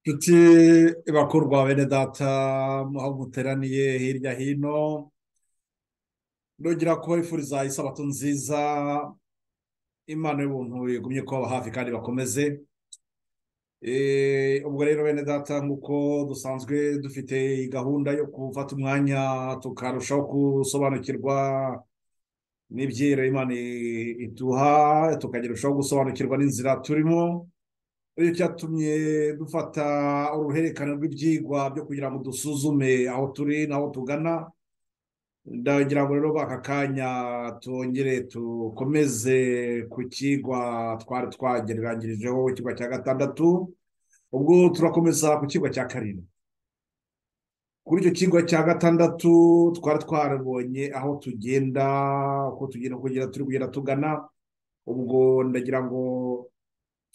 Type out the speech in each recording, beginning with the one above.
ndetse bakuru ba bene data aho muteraniye hirya hino nongera kubifuriza isabato nziza imana y'ubuntu igumye kuba hafi kandi bakomeze ubwo rero bene data nk'uko dusanzwe dufite gahunda yo gufata umwanya tukarushaho gusobanukirwa n'ibyera imana iduha tukagerushaho gusobanukirwa n'inzira turimo iyo cyatumye dufata uruhererekane rw'ibyigwa byo kugira ngo dusuzume aho turi n'aho tugana ndagira ngo rero baka kanya twongere dukomeze ku kigwa twari twagereranyirijeho ikigwa cya gatandatu ubwo turakomeza ku kigwa cya karindwi kuri icyo kigwa cya gatandatu twari twarabonye aho tugenda uko tugenda kugera turi kugenda tugana ubwo ndagira ngo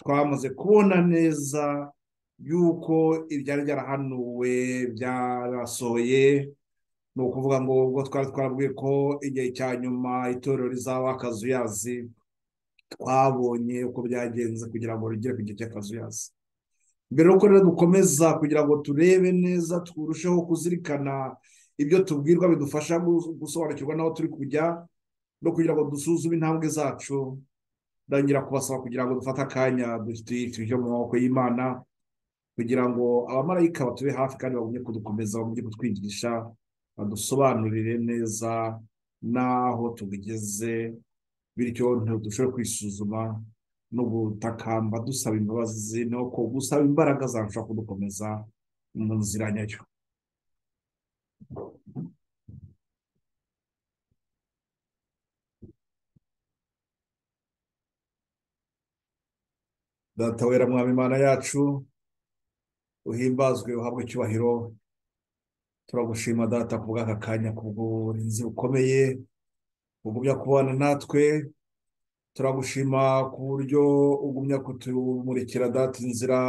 twamaze kubona neza yuko ibyari byarahanuwe byarasohoye ni ukuvuga ngo ubwo twari twarabwiye ko igihe cya nyuma itorero rizaba akazuyazi twabonye uko byagenze kugira ngo rigere ku gihe cy'akazuyazi mbere y'uko rero dukomeza kugira ngo turebe neza turusheho kuzirikana ibyo tubwirwa bidufasha gusobanukirwa n'aho turi kujya no kugira ngo dusuzume intambwe zacu ndangira kubasaba kugira ngo dufate akanya dufite mu maboko y'imana kugira ngo abamarayika batube hafi kandi bagumye kudukomeza bagumye kutwigisha badusobanurire neza n'aho tubigeze bityo ntidushobore kwisuzuma no gutakamba dusaba imbabazi no ko gusaba imbaraga zarushaho kudukomeza mu nzira nyayo datawera mwamimana yacu uhimbazwe uhabwe icyubahiro turagushima data ku bw'aka kanya ku burinzi bukomeye bugumya kubana natwe turagushima ku buryo ugumya kutumurikira data inzira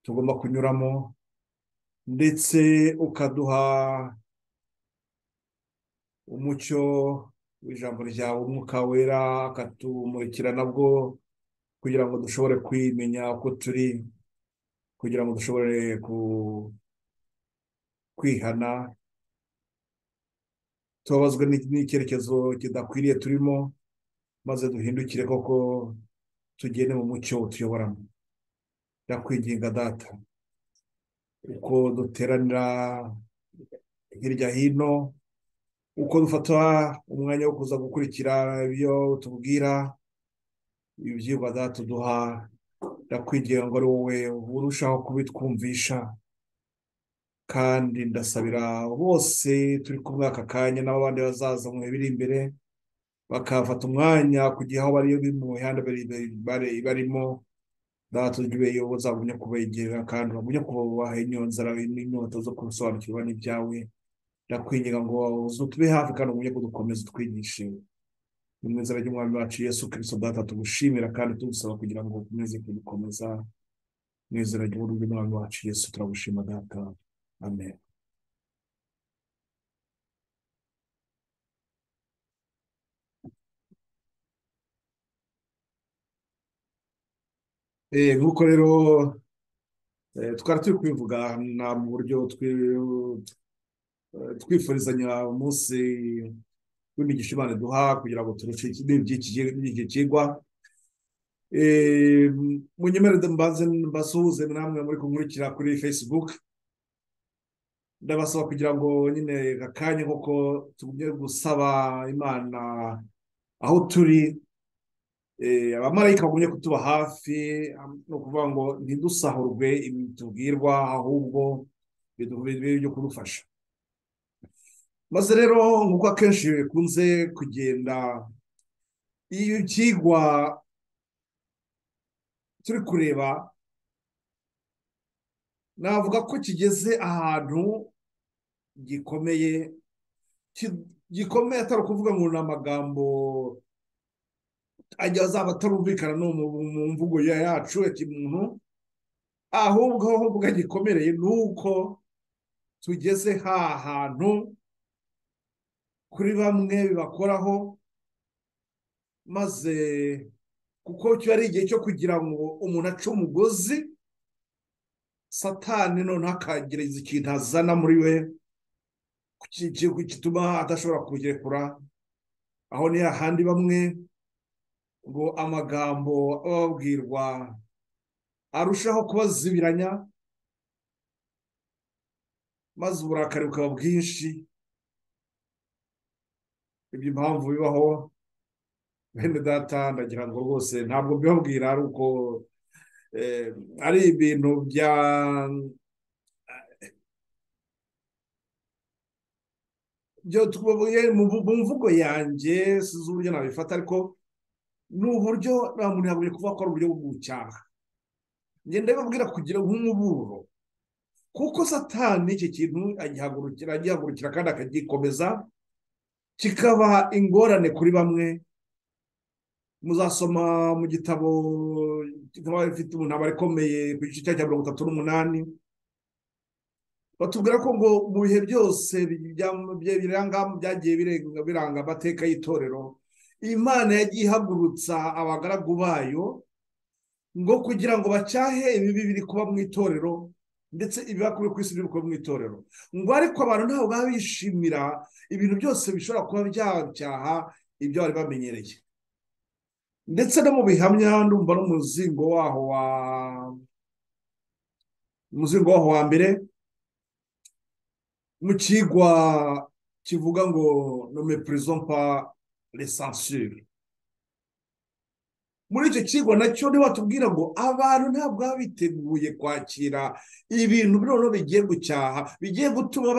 tugomba kunyuramo ndetse ukaduha umucyo w'ijambo ryawe umwuka wera akatumurikira nabwo kugira ngo dushobore kwimenya uko turi kugira ngo dushobore kwihana tubabazwe n'icyerekezo kidakwiriye turimo maze duhindukire koko tugende mu mucyo tuyoboramo ndakwinginga data uko duteranira hirya hino uko dufata umwanya wo kuza gukurikira ibyo tubwira ibyigwa zatuduha ndakwigira ngo ari wowe urushaho kubitwumvisha kandi ndasabira bose turi kumwe aka kanya n'abandi bazaza mu biri imbere bakafata umwanya kugira aho bari mu mihanda barimo datujwe uzagumye kubegera kandi bagumye kubaha inyonzara n'inyota zo kubisobanukirwa n'ibyawe ndakwigira ngo tube hafi kandi ugumye kudukomeza utwigishe mu inzara ry'umwami wacu yesu kirisito data tugushimira kandi tugusaba kugira ngo ukomeze kudukomeza mu izina ry'umwami wacu yesu turagushima data amen nk'uko rero twari turi kubivuga mu buryo twifurizanya umunsi w'imigisha imana duha kugira ngo turushe n'iki kigwa mu nyemere mbanze mbasuhuze namwe muri kunkurikira kuri facebook ndabasaba kugira ngo nyine akanya koko tugumye gusaba imana aho turi abamarayika bagumye kutuba hafi ni ukuvuga ngo ntidusahurwe tubwirwa ahubwo byo kudufasha maze rero nk'uko akenshi bikunze kugenda iyo ikigwa turi kureba navuga ko kigeze ahantu gikomeye gikomeye atari ukuvuga ngo ni amagambo ajya azaba atarumvikana no mu mvugo yacu ya kimuntu ahubwo aho mvuga gikomereye ni uko tugeze ha hantu kuri bamwe bibakoraho maze kuko cyo ari igihe cyo kugira ngo umuntu ace umugozi satani noneho akagerageza ikintu azana muri we gituma adashobora kugerekura aho ni hahandi bamwe ngo amagambo aba babwirwa arushaho kubazibiranya maze uburakari bukaba bwinshi ibyo impamvu bibaho bene data ndagira ngo rwose ntabwo mbibabwira ari uko ari ibintu bya mu mvugo yanjye sinzi uburyo nabifata ariko ni uburyo nta muntu yabuye kuvuga ko ari uburyo bwo gucyaha ngenda bibabwira kugira nk'umuburo kuko satani iki kintu agihagurukira agihagurukira kandi akagikomeza kikabaha ingorane kuri bamwe muzasoma mu gitabo kikaba gifite umuntu ikomeye ku gice cya mirongo itatu n'umunani batubwira ko ngo mu bihe byose byagiye biranga amateka y'itorero imana yagiye ihagurutsa abagaragu bayo ngo kugira ngo bacyahe ibibi biri kuba mu itorero ndetse ibiba kuri ku isi biri kuba mu itorero ngo ariko abantu ntabwo baba bishimira ibintu byose bishobora kuba byacyaha ibyo bari bamenyereye ndetse no mu bihamya ndumva n'umuzingo waho wa umuzingo waho wa mbere mu kigwa kivuga ngo nome purizo mpa lesansire muri icyo kigwa nacyo watubwira ngo abantu ntabwo baba biteguye kwakira ibintu noneho bigiye gucyaha bigiye gutuma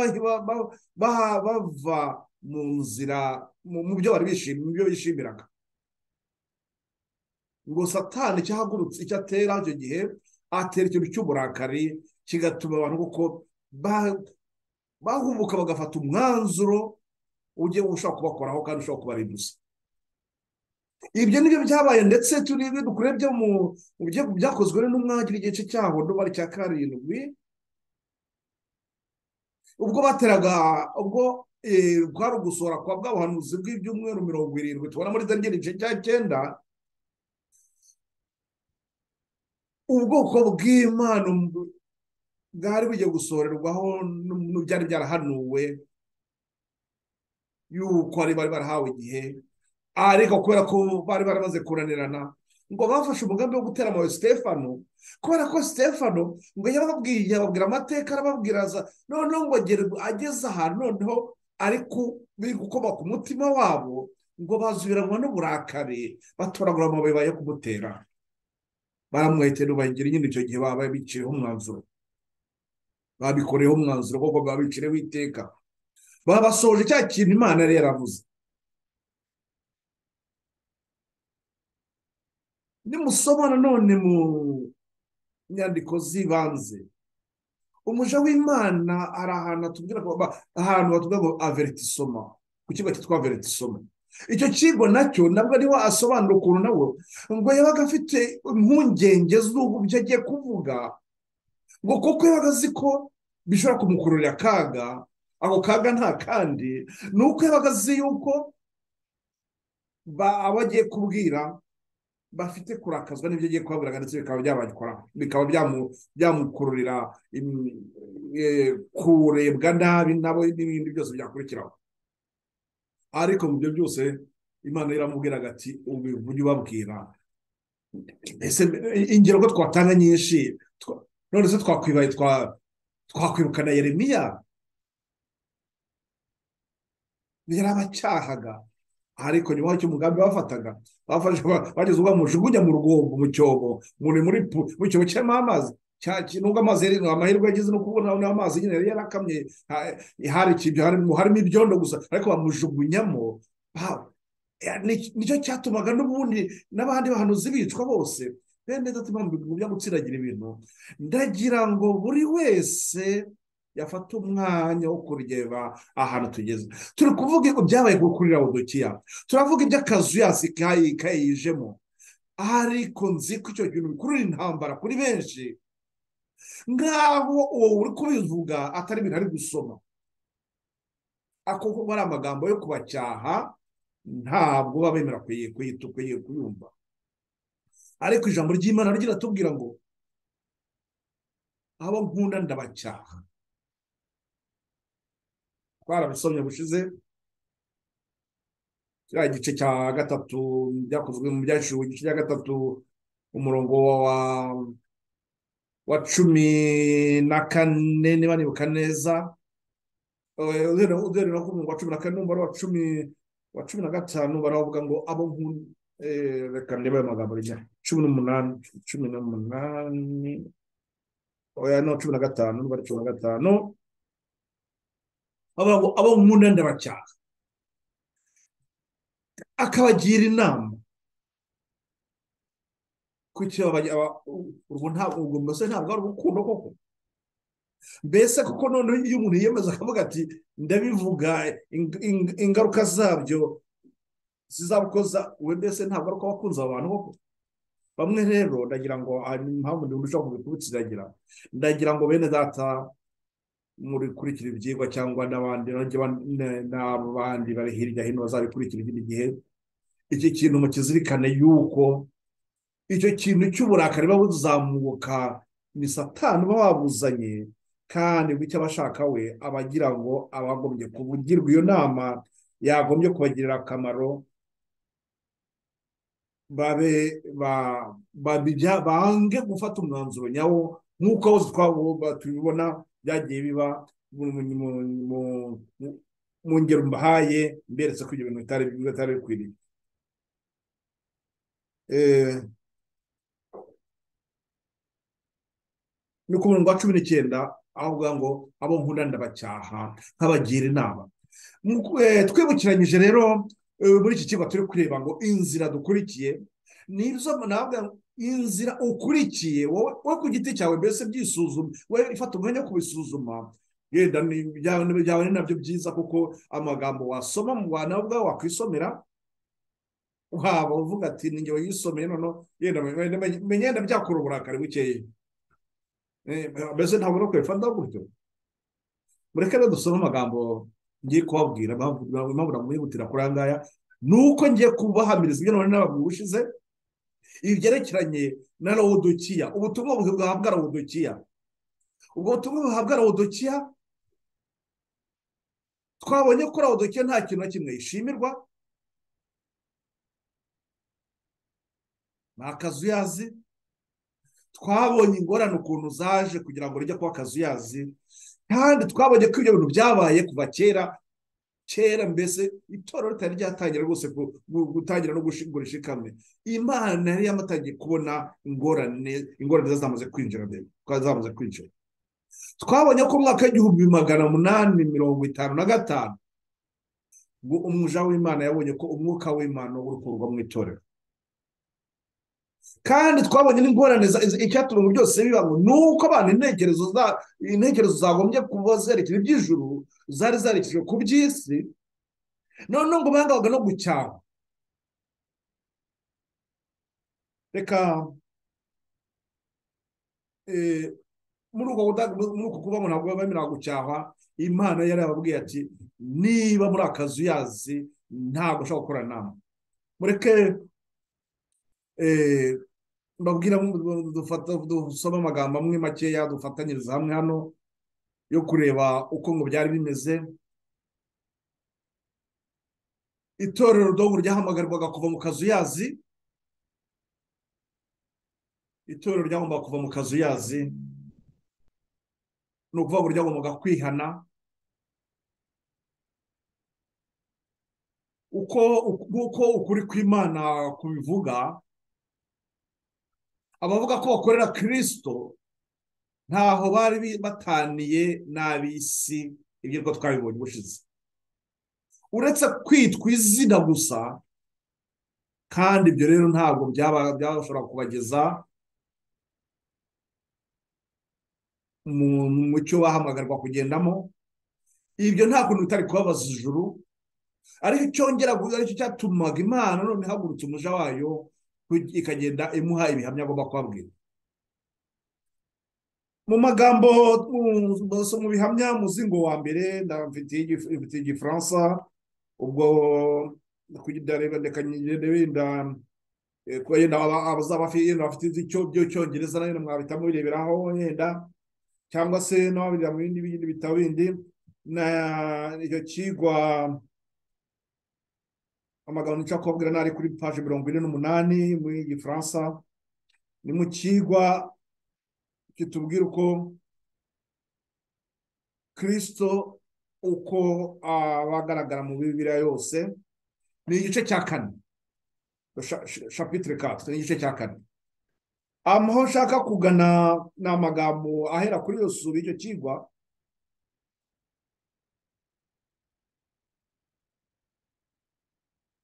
bava mu nzira mu byo bari bishimira mu byo bishimiraga ngo satani cyahagurutse icyo atera icyo gihe atera ikintu cy'uburakari kigatuma abantu kuko bahubuka bagafata umwanzuro ugiye ushobora kubakoraho kandi ushobora kubarimbuza ibyo nibyo byabaye ndetse turi byo mu byakozwe n'umwagira igice cyaho n'ubari cya karindwi ubwo bateraga ubwo kwari ugusohora kwa bwa buhanuzi bw'ibyumweru mirongo irindwi tubona muri daniel igice cya cyenda ubwoko bw'imana bwari bugiye gusohorerwaho n'ibyari byarahanuwe y'uko bari barahawe igihe ariko kubera ko bari baramaze kunanirana ngo bafashe umugambi wo gutera amabuye sitefano kubera ko sitefano ngo yababwiye yababwira amateka arababwiraza noneho ngo ageze ahantu noneho ariko biri gukoma ku mutima wabo ngo bazubiranwa n'uburakari batoragura amabuye bajya kumutera baramwihitira bagira nyine icyo gihe babaye biciyeho umwanzuro babikoreyeho umwanzuro kuko babicireho iteka babasohoje cya kintu imana yari yaravuze nimusoma nanone mu nyandiko z'ibanze umuja w'imana hari ahantu atubwira ahantu batubwira ngo averitisoma ku kigo cyitwa averitisoma icyo kigo nacyo nabwo ariho asobanura ukuntu nawe ngo yabaga afite impungenge z'ububyo agiye kuvuga ngo kuko yabaga azi ko bishobora kumukururira akaga ako kaga nta kandi ni uko yabaga azi yuko abagiye kubwira bafite kurakazwa n'ibyo agiye kubabwira ndetse bikaba byabakora bikaba byamukururira kurebwa nabi nabo n'ibindi byose byakurikiraho ariko mu byo byose imana iramubwiraga ati ubivuge ubabwira ingero ko twatanga nyinshi none se twakwibaye twakwibuka na yeremiya yarabacyahaga ariko nyuma y'icyo umugambi bafataga bageze ubwo bamujugunya mu rwombo mu cyobo mu cyobo kirimo amazi nubwo amazi yari amahirwe yagize no kubona amazi nyine yari yarakamye harimo ibyondo gusa ariko bamujugunyamo nicyo cyatumaga n'ubundi n'abandi bantu zibicwa bose bene dati mpamvu byo gutsiragira ibintu ndagira ngo buri wese yafata umwanya wo kureba ahantu tugeze turi kuvuga ibyabaye kuri rawudukiya turavuga iby'akazu yasi kayijemo ariko nzi ko icyo kintu bikurura intambara kuri benshi nk'aho uwo uri kubivuga atari ibintu ari gusoma akuko ari amagambo yo kubacyaha ntabwo baba bemera kuyumva ariko ijambo ry'imana riratubwira ngo abo nkunda ndabacyaha twarabisomye bushize kiriya gice cya gatatu byakozwe mu byaciwe igice cya gatatu umurongo wa wa cumi na kane niba nibuka neza uhereye ku murongo wa cumi na kane n'umubare wa cumi wa cumi na gatanu baravuga ngo abo nkunda reka ndebe ayo magambo rijya cumi n'umunani cumi n'umunani oya no cumi na gatanu n'umubare cumi na gatanu bavuga ngo abo nkunda ndabacyaha akabagira inama kuki urwo ntabwo ubwo mbese ntabwo ari urukundo koko mbese kuko noneho iyo umuntu yiyemeza akavuga ati ndabivuga ingaruka zabyo zizabukoza we mbese ntabwo ari uko abakunze abantu koko bamwe rero ndagira ngo hari impamvu ndi ushobora kubikubikiragira ndagira ngo bene data murikurikira ibyigwa cyangwa n'abandi n'abandi bari hirya hino bazabikurikira ikindi gihe iki kintu mukizirikane yuko icyo kintu cy'uburakari buba buzamuka ni satani uba wabuzanye kandi bityo abashaka we abagira ngo abagombye kubugirwa iyo nama yagombye kubagirira akamaro babe bange gufata umwanzuro nyawo nk'uko tubibona byagiye biba mu ngero mbahaye mberetse ko ibyo bintu bitari bikwiriye ni ku murongo wa cumi n'icyenda aho uvuga ngo abo nkunda ndabacyaha nk'abagira inama twibukiranyije rero muri iki kigo turi kureba ngo inzira dukurikiye ni izo inzira ukurikiye wowe ku giti cyawe mbese byisuzuma wowe ifata umwanya wo kubisuzuma yenda byawe ni nabyo byiza kuko amagambo wasoma mu bantu ubwawe wakwisomera waba uvuga ati ni ngewe yisomeye noneho yenda menya byakora uburakari bukeya mbese ntabwo no kwefanda gutyo mureke rero dusome amagambo ngiye kubabwira impamvu namwihutira kuri aya ngaya ni uko ngiye kubahamiriza ibyo none n'abagabo ushize ibi byerekeranye na rawudukiya ubutumwa buhabwa rawudukiya ubwo butumwa buhabwa rawudukiya twabonye ko rawudukiya nta kintu na kimwe yishimirwa ni akazu yazi twabonye ingorane ukuntu zaje kugira ngo rijye kuba akazu yazi kandi twabonye ko ibyo bintu byabaye kuva kera kera mbese itorero ritari ryatangira rwose gutangira no gushingurisha ikamyo imana yari yamatangiye kubona ingorane ingorane zamaze kwinjira mbere zamaze kwinjira twabonye ko umwaka w'igihumbi magana munani mirongo itanu na gatanu umuja w'imana yabonye ko umwuka w'imana uri kuva mu itorero kandi twabonye n'ingorane icyatuma mu byose biba ngo ni uko abantu intekerezo zagombye kuba zerekeye iby'ijuru zari zarekejwe ku by'isi noneho ngo bangabaga no gucyaha reka muri uko kuba ntabwo bemerera gucyaha imana yari yababwiye ati niba muri akazu yazi ntabwo ushobora gukora inama mureke mbabwira dusoma amagambo amwe makeya dufatanyiriza hamwe hano yo kureba uko ngo byari bimeze itorero dogo ryahamagarwaga kuva mu kazu yazi itorero ryagombaga kuva mu kazu yazi ni ukuvuga ngo ryagombaga kwihana uko ukuri kw'imana kubivuga abavuga ko bakorera kirisito ntaho bari bataniye n'ab'isi ibyo ko twabibonye ubushize uretse kwitwa izina gusa kandi ibyo rero ntabwo byabashobora kubageza mu mucyo bahamagarwa kugendamo ibyo nta kuntu bitari kubabaza ijuru ariko cyongera aricyo cyatumaga imana none ihagurutse umuja wayo ikagenda imuha ibihamya agomba kubabwira mu magambo mu bihamya muzingo wa mbere ndamfitiye igifaransa ubwo reka yenda kuba yenda abazaba bafite iby'icyongereza nayo mwabitamo bireberaho yenda cyangwa se n'ababirira mu bindi bindi bitabo bindi na icyo kigwa amagambo nica kubabwira nari kuri paje mirongo ine n'umunani mu gifaransa ni mu kigwa kitubwira uko kirisito uko abagaragara mu bibiriya yose ni igice cya kane shapitire katwe ni igice cya kane amaho nshaka kugana ni amagambo ahera kuri iyo sura y'icyo kigwa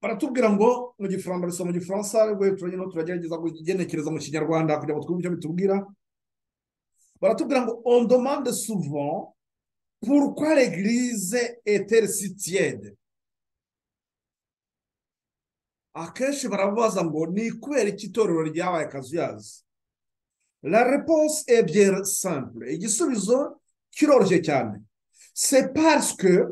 baratubwira ngo mu gifaransa bisaba mu gifaransa ariko turagenda turagerageza kugenekereza mu kinyarwanda kugira ngo twumve icyo bitubwira baratubwira ngo on demande souvent pourquoi l'église est-elle si tiède akenshi barabaza ngo ni kubera iki itorero ryabaye akazuyazi la réponse est bien simple igisubizo kiroroshye cyane c'est parce que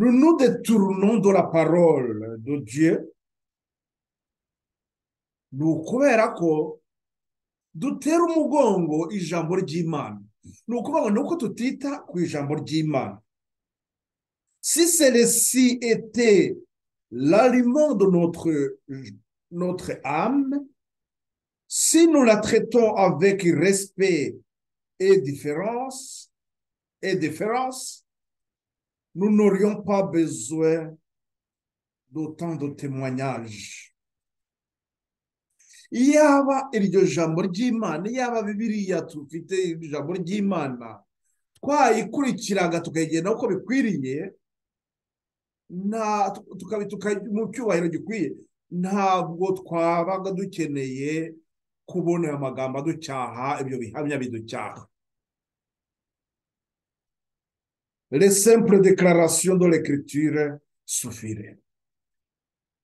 nous nous détournons de la parole de Dieu ni ukubera ko dutera umugongo ijambo ry'imana ni ukuvuga ngo ni uko tutita ku ijambo ry'imana si celle-ci était l'aliment de notre, notre âme, si nous la traitons avec respect et différence, et différence, nous n'aurions pas besoin d'autant de témoignages. yaba iryo jambo ry'imana yaba bibiriya tufite iryo jambo ry'imana twayikurikiraga tukayigenda uko bikwiriye mu cyubahiro gikwiye ntabwo twabaga dukeneye kubona ayo magambo aducyaha ibyo bihamya biducyaha le simple declaration de l'écriture suffire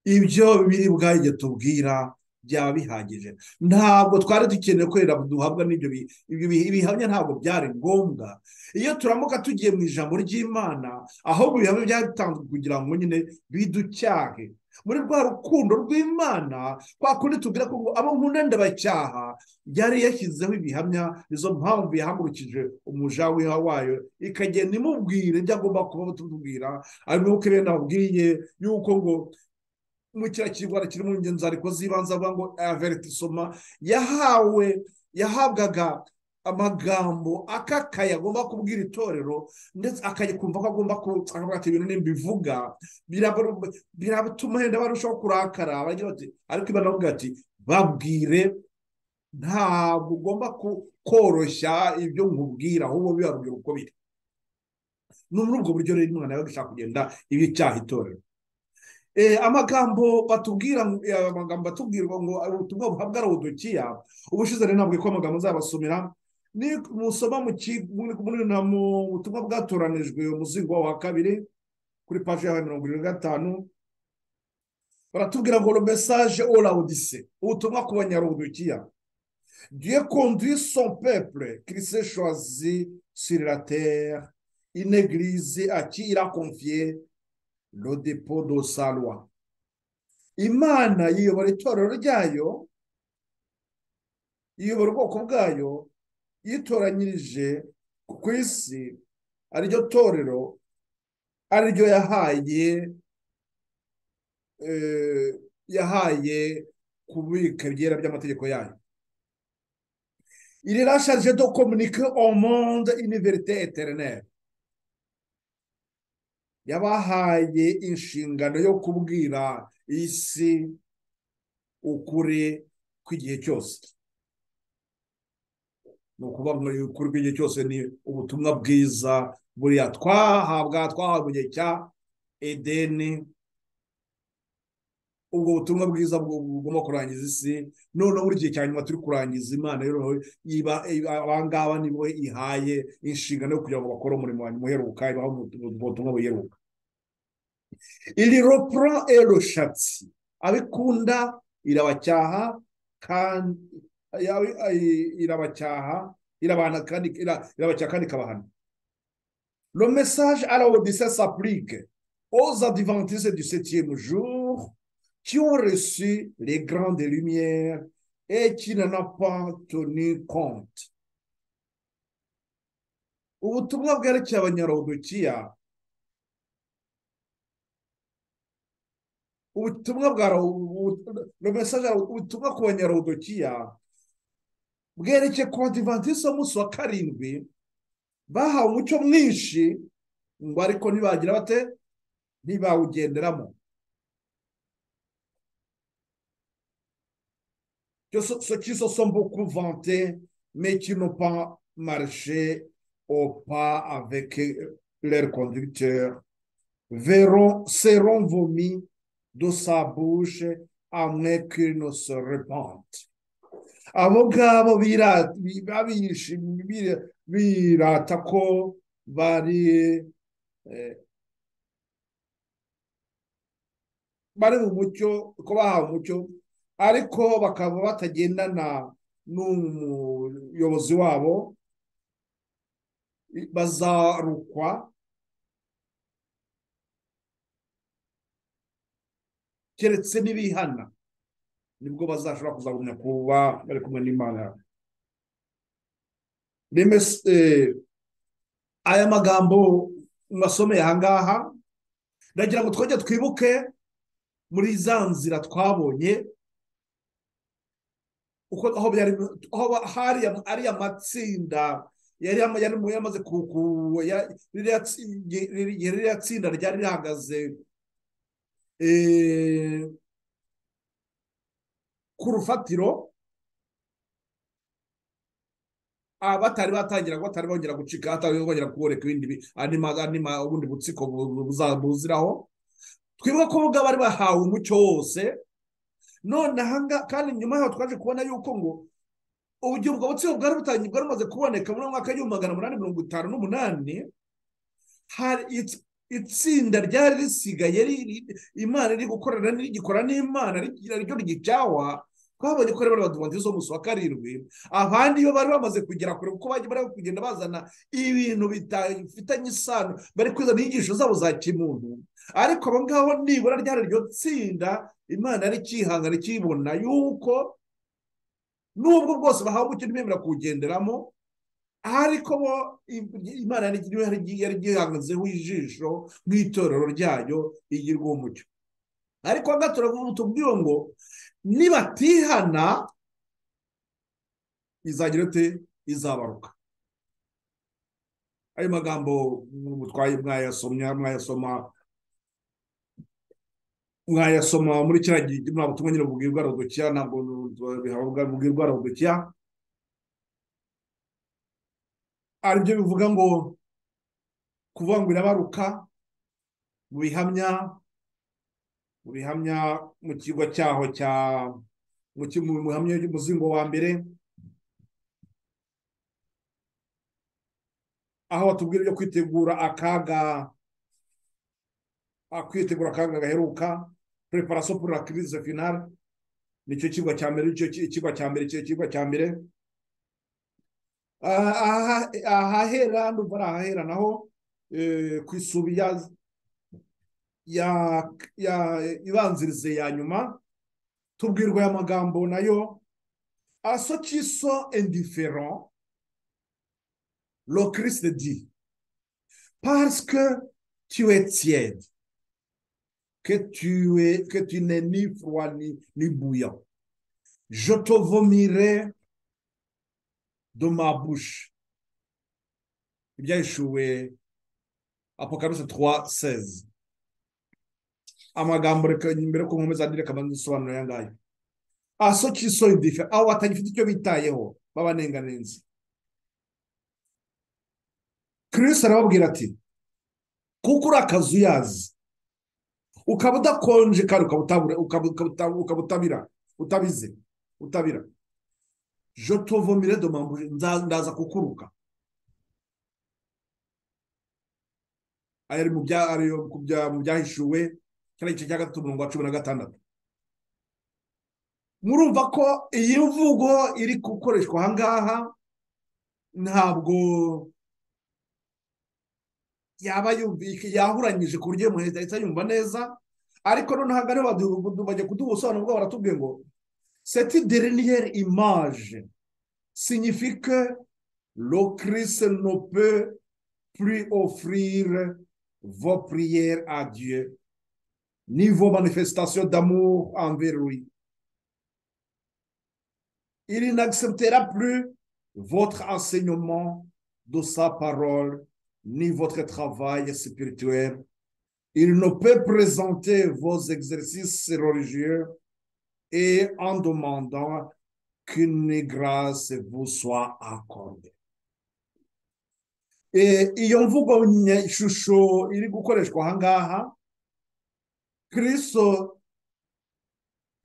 ibyo biri bwajye tubwira byaba bihagije ntabwo twari dukeneye korera duhabwa n'ibyo bihamya ntabwo byari ngombwa iyo turamuka tugiye mu ijambo ry'imana ahubwo ibihamya byatanzwe kugira ngo nyine biducyahe muri rwa rukundo rw'imana kwa kundi tubwira ko abo nkunda ndabacyaha yari yashyizeho ibihamya nizo mpamvu yahagurukije umuja wiha wayo ikagenda imubwira ibyo agomba kuba tumubwira abibuke bene ababwiye yuko ngo mu kiriya kirwara kiri mu ngenzi ariko z'ibanze avuga ngo averitisoma yahawe yahabwaga amagambo akakaye agomba kubwira itorero ndetse akajya ko agomba kuvuga ati ibintu nimbivuga biratuma yenda barushaho kurakara ariko ibana bavuga ati babwire ntabwo ugomba koroshya ibyo nkubwira ahubwo bibarubwira uko biri ni muri ubwo buryo rero umwana yawe gushaka kugenda ibi cyaha itorero amagambo batubwira amagambo batubwirwa ngo ubutumwa buhabwa ari udukiya ubushize rero ntabwo ko amagambo azabasomera musoma mu butumwa bwatoranijwe umuzingo wa kabiri kuri paji ya mirongo irindwi na gatanu baratubwira ngo mesaje orawudise ubutumwa ku banyarudukiya dieu conduit son peuple christ choisi sur la terre une église à qui il a confié le depot de sa loi imana yiyobora itorero ryayo yiyobora ubwoko bwayo yitoranyirije ku isi ariryo torero ariryo yahaye yahaye kubika ibyera by'amategeko yayo iri rashaje do komunike omonde iniverite eterineri yabahaye inshingano yo kubwira isi ukuri kw'igihe cyose ni ukuvuga ngo ukuri kw'igihe cyose ni ubutumwa bwiza buriya twahabwa twahabwa igihe cya edeni ubwo butumwa bwiza bugomba kurangiza isi noneho buri gihe cya nyuma turi kurangiza imana abangaba nibo ihaye inshingano yo kugira ngo bakore umurimo wa nyuma uheruka ibaho ubutumwa buheruka iri ropura eroshatsi abikunda irabacyaha kandi irabacyaha irabana kandi irabacyaha kandi ikabahana lo message à la Odyssée s'applique aux adventistes du septième jour qui ont reçu les grandes lumières et qui n'en a pas tenu compte ubutumwa bwerekeye abanyarodokiya ubutumwa bwa romesaje ubutumwa ku banyarodokiya bwerekeye ku badivantisite b'umunsi wa karindwi bahawe umucyo mwinshi ngo ariko ntibagira bate ntibawugenderamo que ce, ceux qui se sont beaucoup vantés, mais qui n'ont pas marché au pas avec leur conducteur, verront, seront vomis de sa bouche à moins qu'ils ne se repentent. abo ngabo birata birata ko bari bari mu mucyo ko bahawe umucyo ariko bakaba batagendana n'umuyobozi wabo bazarukwa keretse n'ibihana nibwo bazashobora kuzagumya kuba bari kumwe n'imana aya magambo mwasomeye aha ngaha ndagira ngo twongere twibuke muri za nzira twabonye aho hariya ariya matsinda yari yamaze ririya tsinda ryari rihagaze ku rufatiro batari batangira batari bongera gucika batari bongera kuboreka ibindi ubundi butsiko buziraho twibuka ko ubwo bari bahawe umucyo wose none ahangaha kandi nyuma yaho twaje kubona yuko ngo uburyo ubwo butsiko bwari butangiye bwari bumaze kuboneka muri mwaka w'igihumbi magana umunani mirongo itanu n'umunani itsinda ryari risigaye imana iri gukorana rigikora n'imana ryo ry'icawa twabonye ko rero baduvantiriza umunsi wa karindwi abandi iyo bari bamaze kugera kure kuko bari bari kugenda bazana ibintu bidafitanye isano bari kwizana inyigisho zabo za kimuntu ariko abo ngabo nibura ryari iryo tsinda imana rikihangana ikibona yuko nubwo bwose bahawe umucyo ntibemera kuwugenderamo ariko bo imana yari igihanzeho ijisho mu itorero ryayo igirwa umucyo ariko aha ngaha turavuga tubwiye ngo nibatihana izagira ute izabaruka ayo magambo mutwaye mwayasomya mwayasoma mwayasoma muri kiriya gihe ntabwo tumwe nyine bubwirwa rodokiya ntabwo bubwirwa rodokiya aribyo bivuga ngo kuvuga ngo irabaruka mu bihamya mu bihamya mu kigo cyaho cya mu bihamya y'umuzingo wa mbere aho batubwira ibyo kwitegura akaga kwitegura akaga gaheruka preparation pour la crise finale nicyo kigwa cya mbere nicyo kigwa cya mbere icyo kigwa cya mbere ahahera ndumva ari ahahera naho ku isubi ya ya ya ibanzirize ya nyuma tubwirwa aya magambo nayo aso kiso indiferent le christ dit parce que tu es tiède que tu es que tu n'es ni froid ni, ni bouillant je te vomirai de ma bouche ibya yeshuwe apocalypse 3 16 amagambo reka imbere ko nkomeza andi reka bandusobanura aya ngaya aso kiso indife aho batagifite icyo bitayeho babanenganenze kirisita arababwira ati kuko urakaza uyazi ukaba udakonje kandi ukaba utabira utabize utabira jotovomire domambuje ndaza kukuruka aya ari mu byahishuwe kiriya gice cya gatatu umurongo wa cumi na gatandatu murumva ko iyi mvugo iri gukoreshwa aha ngaha ntabwo yaba yahuranyije ku buryo umuntu ahita yumva neza ariko noneho aha ngaha bajya kuduha ubusobanuro bwabo baratubwiye ngo Cette dernière image signifie que le Christ ne peut plus offrir vos prières à Dieu, ni vos manifestations d'amour envers lui. Il n'acceptera plus votre enseignement de sa parole, ni votre travail spirituel. Il ne peut présenter vos exercices religieux et en demandant qu'une grâce vous soit accordée. Eh, iyo mvugo nye- shusho iri gukoreshwa aha ngaha kristo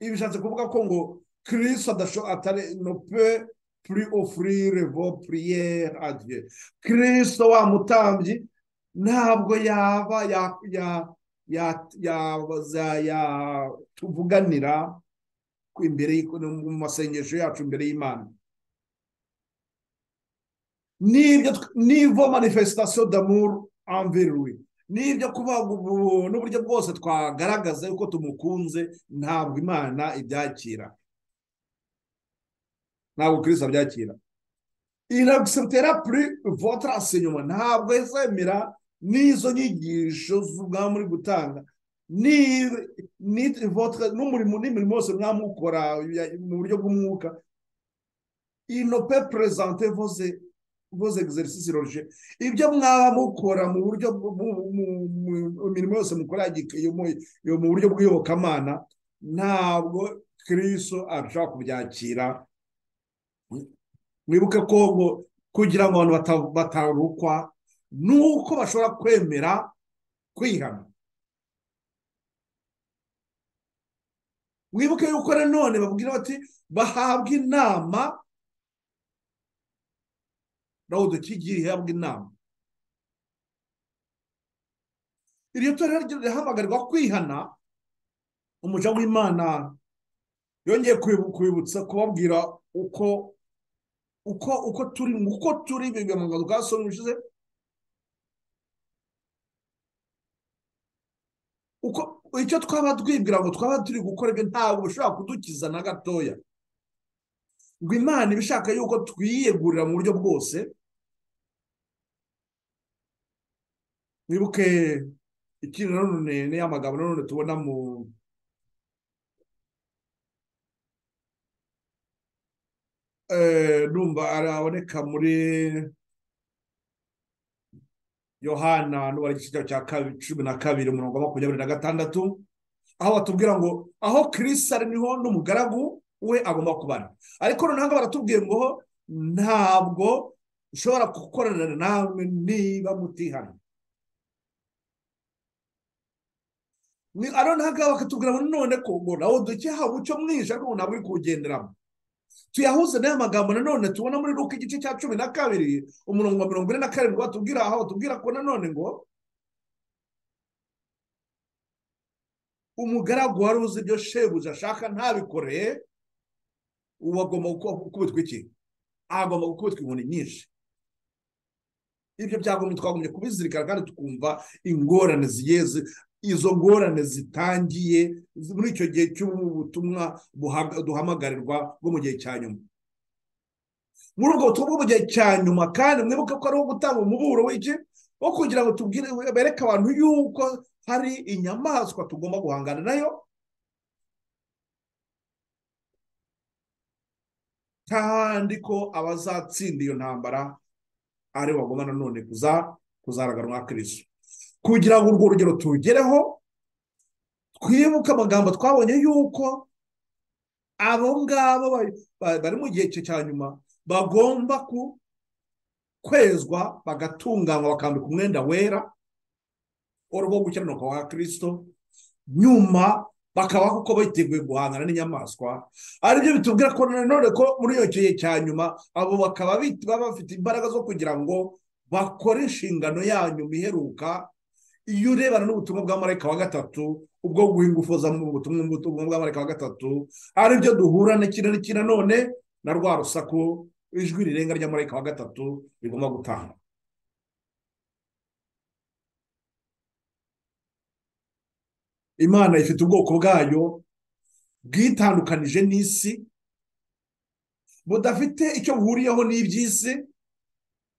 ibi bishatse kuvuga ko ngo kristo adasho- atari no pe plus offrir vos prières à Dieu kristo wa mutambyi ntabwo yaba ya- ya- ya- yaza- yatuvuganira ku- imbere y'I- mu masengesho yacu imbere y'imana n'ibyo tw- n'ivo manifestation d'amour envers lui n'ibyo kuvuga ngo ubu- n'uburyo bwose twagaragaza yuko tumukunze ntabwo imana ibyakira ntabwo kristo abyakira inagusentera plus votre enseignement ntabwo izemera n'izo nyigisho mwaba muri gutanga ni ni votre n'umurimo n'imirimo yose mwaba mukora ya- mu buryo bw'umwuka il ne peut présenter vos vos exercices religieux ibyo mwaba mukora mu buryo bw- mu- mu- mu- mu mirimo yose mukora ya gik- yo mu- yo mu buryo bw'iyobokamana ntabwo kristo ashobora kubyakira mwibuke ko ngo kugira ngo abantu bata- batarukwa nuko bashobora kwemera kwihana mwibuke yuko nanone babwira bati bahabwa inama rawudu kigiri ihabwa inama iryo torero ryo rirahamagarwa kwihana umuja w'imana yongeye kwibu- kwibutsa kubabwira uko uko uko turi uko turi biga mu bwa somo bishize uko icyo twaba twibwira ngo twaba turi gukora ibyo ntabwo bishobora kudukiza na gatoya ngo imana iba ishaka yuko twiyegurira mu buryo bwose mwibuke ikindi nanone ni ya magambo nanone tubona mu eh, numva araboneka muri yohana n'ubara igice cya kabi- cumi na kabiri umurongo wa makumyabiri na gatandatu aho batubwira ngo aho kirisi ari niho n'umugaragu we agomba kubana ariko noneho baratubwiye ngo ntabwo ushobora gukorana namwe niba mutihana ni aro ntaga bakatubwira ngo none ko ngo nawo dukeha umucyo mwinshi ariko ngo ntabwo uri kuwugenderamo tuyahuze n'aya magambo nanone tubona muri ruka igice cya cumi na kabiri umurongo wa mirongo ine na karindwi batubwira aho batubwira ko nanone ngo umugaragu wari uzi ibyo shebuja ashaka ntabikoreye ubu agomba guku- gukubitwa iki agomba gukubitwa inkoni nyinshi ibyo byagomye twagombye kubizirikana kandi tukumva ingorane zigeze izo ngorane zitangiye zi- muri icyo gihe cy'ubu butumwa buhaga- duhamagarirwa bwo mu gihe cya nyuma muri ubwo butumwa bwo mu gihe cya nyuma kandi mwibuke ko ari uwo gutanga umuburo w'iki wo kugira ngo tubwire bereke abantu yuko hari inyamaswa tugomba guhangana nayo kandi ko abazatsinda iyo ntambara ari bo bagomba nanone kuza kuzaraganwa kristo kugira ngo urwo rugero tugereho twibuke amagambo twabonye yuko abo ngabo ba- ba- bari mu gihe cye cya nyuma bagomba ku- kwezwa bagatunganywa bakambika umwenda wera wari uwo gukiranuka kwa kirisito nyuma bakabaho kuko biteguye guhangana n'inyamaswa aribyo bitubwira ko nanone ko muri iyo gihe cya nyuma abo bakaba bit- baba bafite imbaraga zo kugira ngo bakore inshingano yanyu iheruka iyo urebana n'ubutumwa bwa marayika wa gatatu ubwo guha ingufu za mu butumwa bw'ubutumwa bwa marayika wa gatatu aribyo duhura n'iki na n'iki nanone na rwa rusaku ijwi rirenga rya marayika wa gatatu rigomba gutanga imana ifite ubwoko bwayo bwitandukanije n'isi budafite icyo buhuriyeho n'iby'isi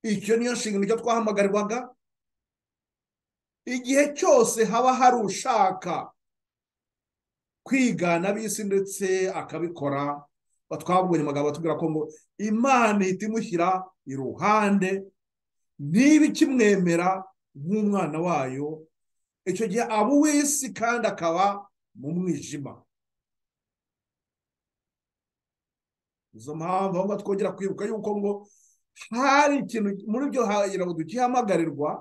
icyo niyo nshingano icyo twahamagarwaga igihe cyose haba hari ushaka kwigana ab'isi ndetse akabikora twabonye amagambo atubwira ko ngo imana ihita imushyira iruhande ntibe ikimwemera nk'umwana wayo icyo gihe aba uw'isi kandi akaba mu mwijima izo mpamvu ahubwo twongera kwibuka yuko ngo hari ikintu muri byo hahirwa dukihamagarwa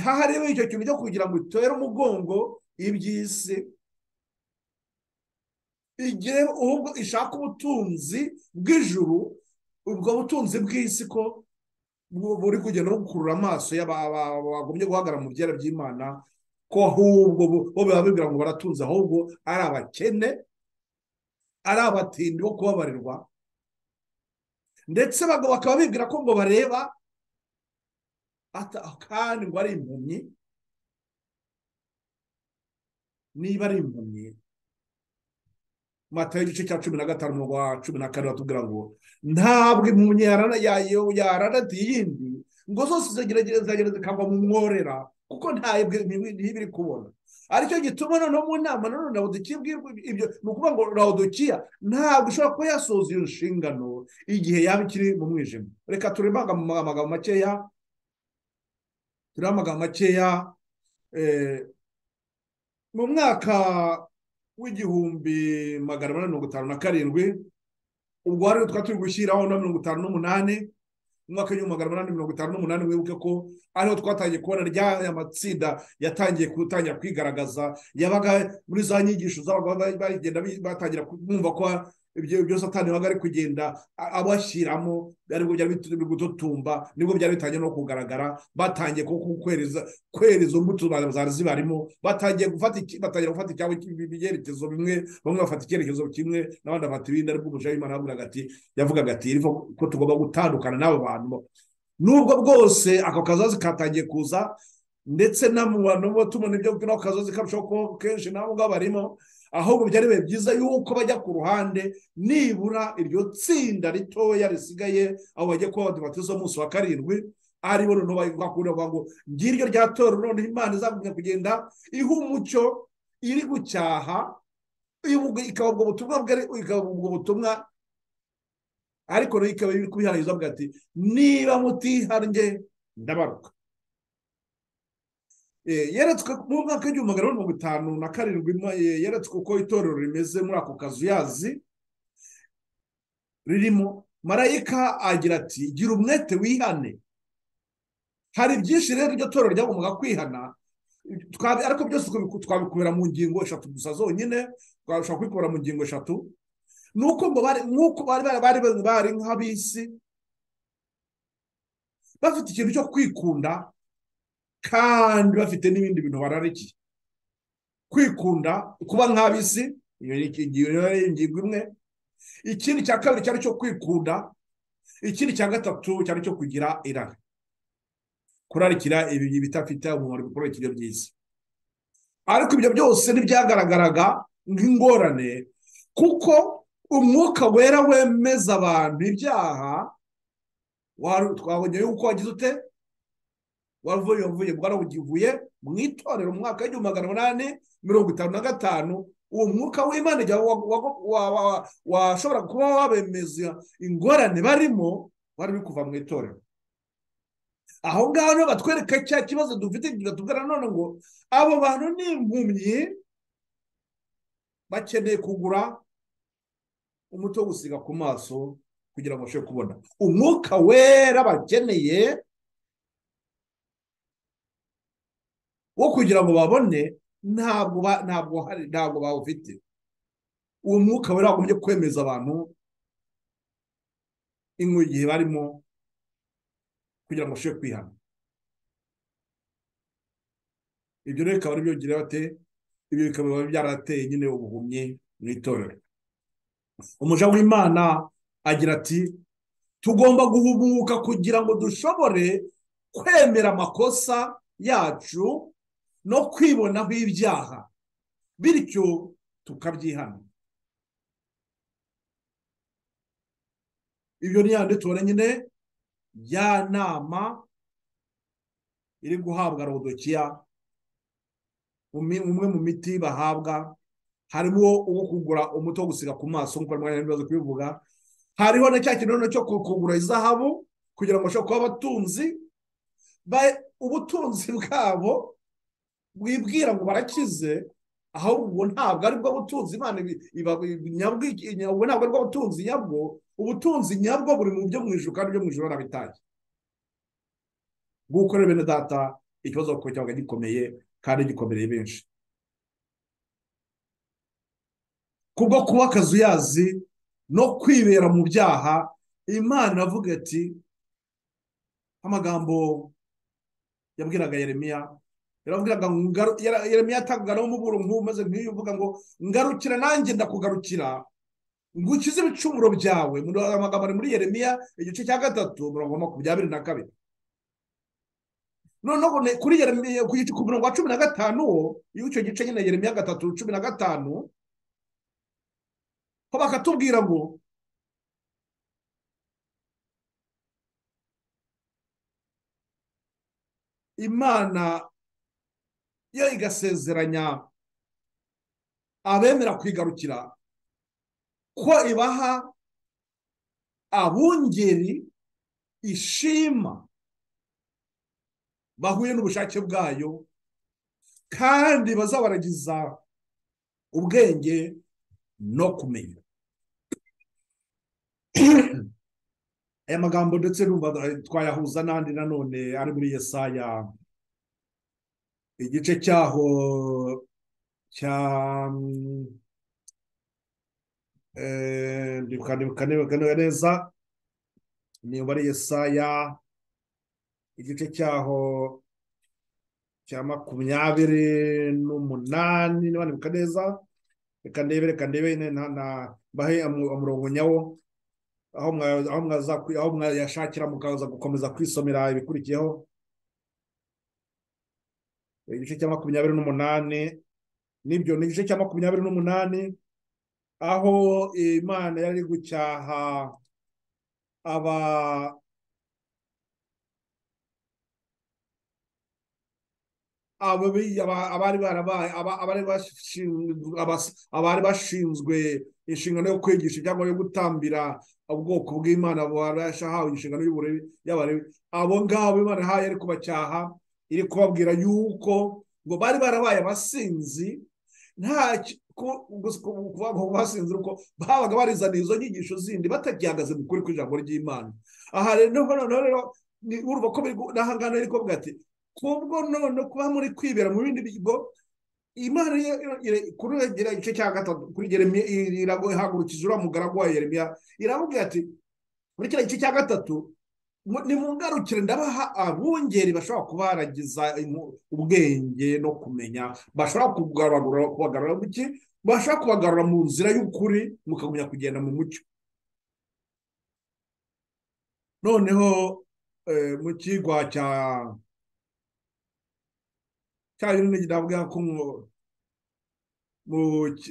hahariwe icyo kintu cyo kugira ngo utere umugongo iby'isi igihe ahubwo ishaka ubutunzi bw'ijuru ubwo butunzi bw'isi ko buri kugenda bukurura amaso y'abagumye guhagarara mu byera by'imana ko ahubwo bo biba bibwira ngo baratunze ahubwo ari abakene ari abatindi bo kubabarirwa ndetse bakaba bibwira ko ngo bareba kandi ngo ari impumyi niba ari impumyi matayo igice cya cumi na gatanu mu rwa cumi na kane batubwira ngo ntabwo impumyi yaranatiye iyindi ngo zose ziragerageza zikagwa mu mworera kuko ntabwo ntibiri kubona aricyo gituma noneho mu nama nanone rawudukiya ibyo ni ukuvuga ngo rawudukiya ntabwo ishobora kuba yasoza iyo nshingano igihe yaba ikiri mu mwijima reka turebe amagambo makeya turebe amagambo makeya mu mwaka w'igihumbi magana ane mirongo itanu na karindwi ubwo hari twari turi gushyiraho na mirongo itanu n'umunani umwaka w'igihumbi magana ane mirongo itanu n'umunani wibuke ko ariho twatangiye kubona ryaya matsinda yatangiye gutangira kwigaragaza yabaga muri za nyigisho z'abagabo bagenda batangira kumva ko ibyo byose atanibaga ari kugenda abashyiramo aribwo byari biri gututumba nibwo byari bitangiye no kugaragara batangiye kwera izo mbuto zari zibarimo batangiye gufata icyabo ibyerekezo bimwe bamwe bafata icyerekezo kimwe n'abandi bafata ibindi aribwo umuja w'imana yavugaga ati yavugaga ati ko tugomba gutandukana n'abo bantu nubwo bwose ako kazazi katangiye kuza ndetse n'abo tubona ibyo n'ako kazazi karushaho kuba kenshi nabo ngabo barimo ahubwo byari biba byiza yuko bajya ku ruhande nibura iryo tsinda ritoya risigaye aho bagiye kuba badubatiza umunsi wa karindwi aribo noneho bakunda kuvuga ngo ngiryo rya toro noneho imana izagumya kugenda iha umucyo iri gucyaha ikaba ubwo butumwa ikaba ubwo butumwa ariko nayo ikaba iri kubihaririza avuga ati niba mutihanjye ndabaruka yeretswe mu mwaka w'igihumbi magana mirongo itanu na karindwi yeretswe uko itorero rimeze muri ako kazu yazi ririmo marayika agira ati gira umwete wihane hari byinshi rero iryo torero ryagombaga kwihana ariko byose twabikubera mu ngingo eshatu gusa zonyine twashobora kubikura mu ngingo eshatu ni uko ngo bari bari nk'abisi bafite ikintu cyo kwikunda kandi bafite n'ibindi bintu bararikiye kwikunda kuba nk'abisi iyo ni ingingo imwe ikindi cya kabiri cyari cyo kwikunda ikindi cya gatatu cyari cyo kugira irari kurarikira ibi bidafite umumaro bikorera ikiryo byiza ariko ibyo byose ntibyagaragaraga nk'ingorane kuko umwuka wera wemeza abantu ibyaha twabonye yuko wagize ute wavuye wavuye bwarabugivuye mu itorero mu mwaka w'igihumbi magana umunani mirongo itanu na gatanu uwo mwuka w'imana washobora kuba wabemeza ingorane barimo wari uri kuva mu itorero aho ngaho niho batwereka cya kibazo dufite batubwira none ngo abo bantu ni impumyi bakeneye kugura umuti wo gusiga ku maso kugira ngo babashe kubona umwuka wera bakeneye wo kugira ngo babone ntabwo ntabwo bawufite uwo mwuka wari wagombye kwemeza abantu igihe barimo kugira ngo bashobore kwihana ibyo rero bikaba ari byongera bate ibyo bikaba byarateye nyine ubuhumyi mu itorero umuja w'imana agira ati tugomba guhumuka kugira ngo dushobore kwemera amakosa yacu no kwibonaho ibyaha bityo tukabyihana ibyo ni yandi tubona nyine ya nama iri guhabwa rodokiya umwe mu miti bahabwa harimo uwo kugura umuti wo gusiga ku maso nk'uko mwanya n'ibibazo kubivuga hariho na cya kintu cyo kugura izahabu kugira ngo bashobore kuba abatunzi ubutunzi bwabo bwibwira ngo barakize ahubwo ntabwo aribwo butunzi imana nyabwo ntabwo aribwo butunzi nyabwo ubutunzi nyabwo buri mu byo mu ijoro kandi ibyo mu ijoro barabitaye nguko rero bene data ikibazo kuko cyabaga gikomeye kandi gikomereye benshi kubwo kuba akazuyazi no kwibera mu byaha imana iravuga ati amagambo yabwiraga yeremiya yarabwiraga ngo yeremiya yatangaga umuburo nk'ubu maze nk'iyo uvuga ngo ngarukira nanjye ndakugarukira ngo ukize ibicumuro byawe amagambo ari muri yeremiya igice cya gatatu mirongo makumyabiri na kabiri noneho kuri yeremiya ku mirongo wa cumi na gatanu wo iyo icyo gice nyine yeremiya gatatu cumi na gatanu ho bakatubwira ngo imana yo igasezeranya abemera kwigarukira ko ibaha abungeri ishima bahuye n'ubushake bwayo kandi bazabaragiza ubwenge no kumenya aya magambo ndetse twayahuza n'andi nanone ari muri yesaya igice cyaho cya ndibuka neza niba ari yesaya igice cyaho cya makumyabiri n'umunani niba ndibuka neza reka ndebe reka ndebe mbahe umurongo nyawo aho mwayashakira mukaza gukomeza kwisomera ibikurikiyeho igice cya makumyabiri n'umunani nibyo ni igice cya makumyabiri n'umunani aho imana yari gucyaha aba abari bashinzwe inshingano yo kwigisha cyangwa yo gutambira ubwoko bw'imana barashahawe inshingano y'abarebi abo ngabo imana ihaye ari kubacyaha iri kubabwira yuko ngo bari barabaye abasinzi kuvuga ngo basinzira uko babaga barizaniye izo nyigisho zindi batakihagaze mu kuri kw'ijambo ry'imana aha rero noneho rero urumva ko n'aha ngaha rero kuvuga ati kubwo none kuba muri kwibera mu bindi bigo imana kurengera igice cya gatatu kuri geremiya irahagurukije uriya mugaragu wa yeremiya iravuga ati muri kiriya gice cya gatatu ni mu ngarukire ndabaha abungeri bashobora kubaragiza ubwenge no kumenya bashobora kubagarura mu ki bashobora kubagarura mu nzira y'ukuri mukagumya kugenda mu mucyo noneho mu kigwa cya cyabiri ndavuga ko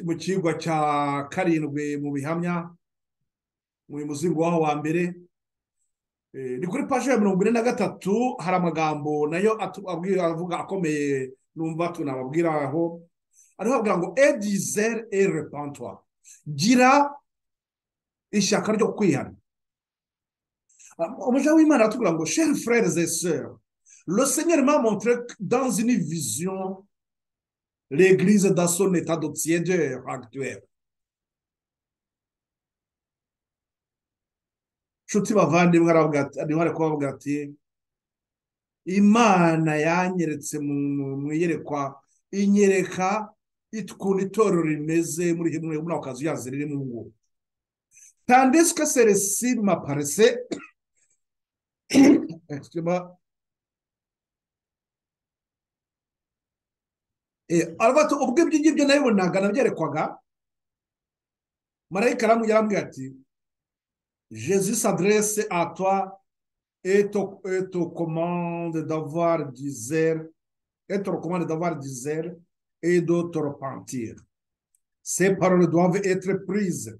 mu kigwa cya karindwi mu bihamya mu muzingo waho wa mbere ni kuri paji ya mirongo ine na gatatu hari amagambo nayo avuga akomeye numva tunababwira aho ariho bavuga ngo edizere erepantwa gira ishyaka ryo kwihana umuja w'imana aratubwira ngo sheri frere zeseri le seigneur m'a montré dans une vision l'église dans son état de tiède actuel nshuti bavandimwe niho ari kubavuga ati imana yanyeretse mu iyerekwa inyereka ukuntu itorero rimeze muri ako kazu yazi ririmo ubu tandisike seresi maparese ubwo ibyo ngibyo nabibonaga nabyerekwaga marayika yarambwira ati Jésus s'adresse à toi et te, commande d'avoir des airs, et te recommande d'avoir des airs et de te repentir. Ces paroles doivent être prises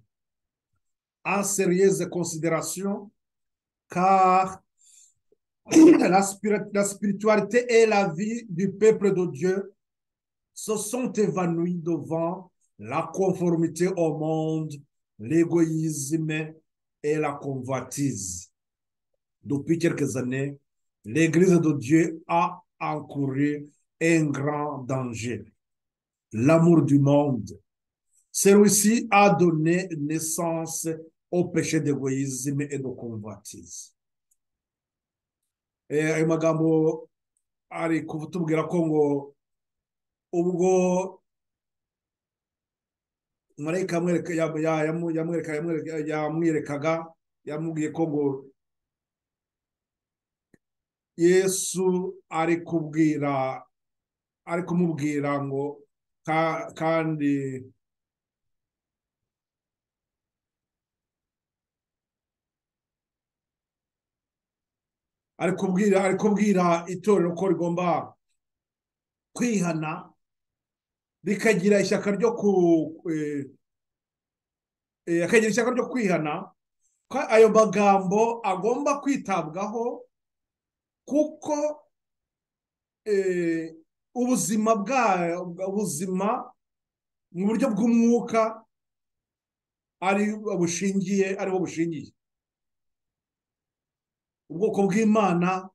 en sérieuse considération car la, spiri- la spiritualité et la vie du peuple de Dieu se sont évanouies devant la conformité au monde, l'égoïsme et la convoitise. Depuis quelques années, l'Église de Dieu a encouru un grand danger, l'amour du monde. Celui-ci a donné naissance au péché d'égoïsme et de convoitise. Eh, ayo magambo ari kutubwira ko ngo ubwo marayika yamwereka- ya- ya- yamu- yamwereka- yamwereka- yamwerekaga yamubwiye ko ngo yesu ari kubwira ari kumubwira ngo ka- kandi ari kubwira ari kubwira itorero ko rigomba kwihana rikagira ishyaka ryo ku eh, eh, akagira ishyaka ryo kwihana ko ayo magambo agomba kwitabwaho kuko eh, ubuzima bwa ubuzima mu buryo bw'umwuka ari bushingiye ariho bushingiye ubwoko bw'imana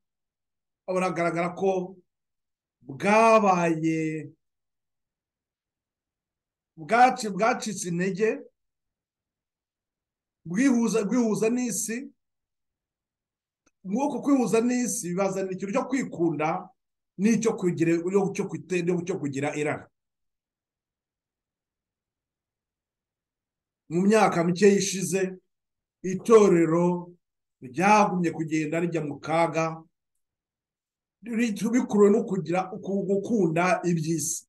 buragaragara ko bwabaye bwaci- bwacitse intege bwihuza bwihuza n'isi nk'uko kwihuza n'isi bibazanira ikintu cyo kwikunda n'icyo kugira cyo kwite- cyo kugira irari mu myaka mike ishize itorero ryagumye kugenda rijya mu kaga ri- bikuruwe no kugira ku- gukunda iby'isi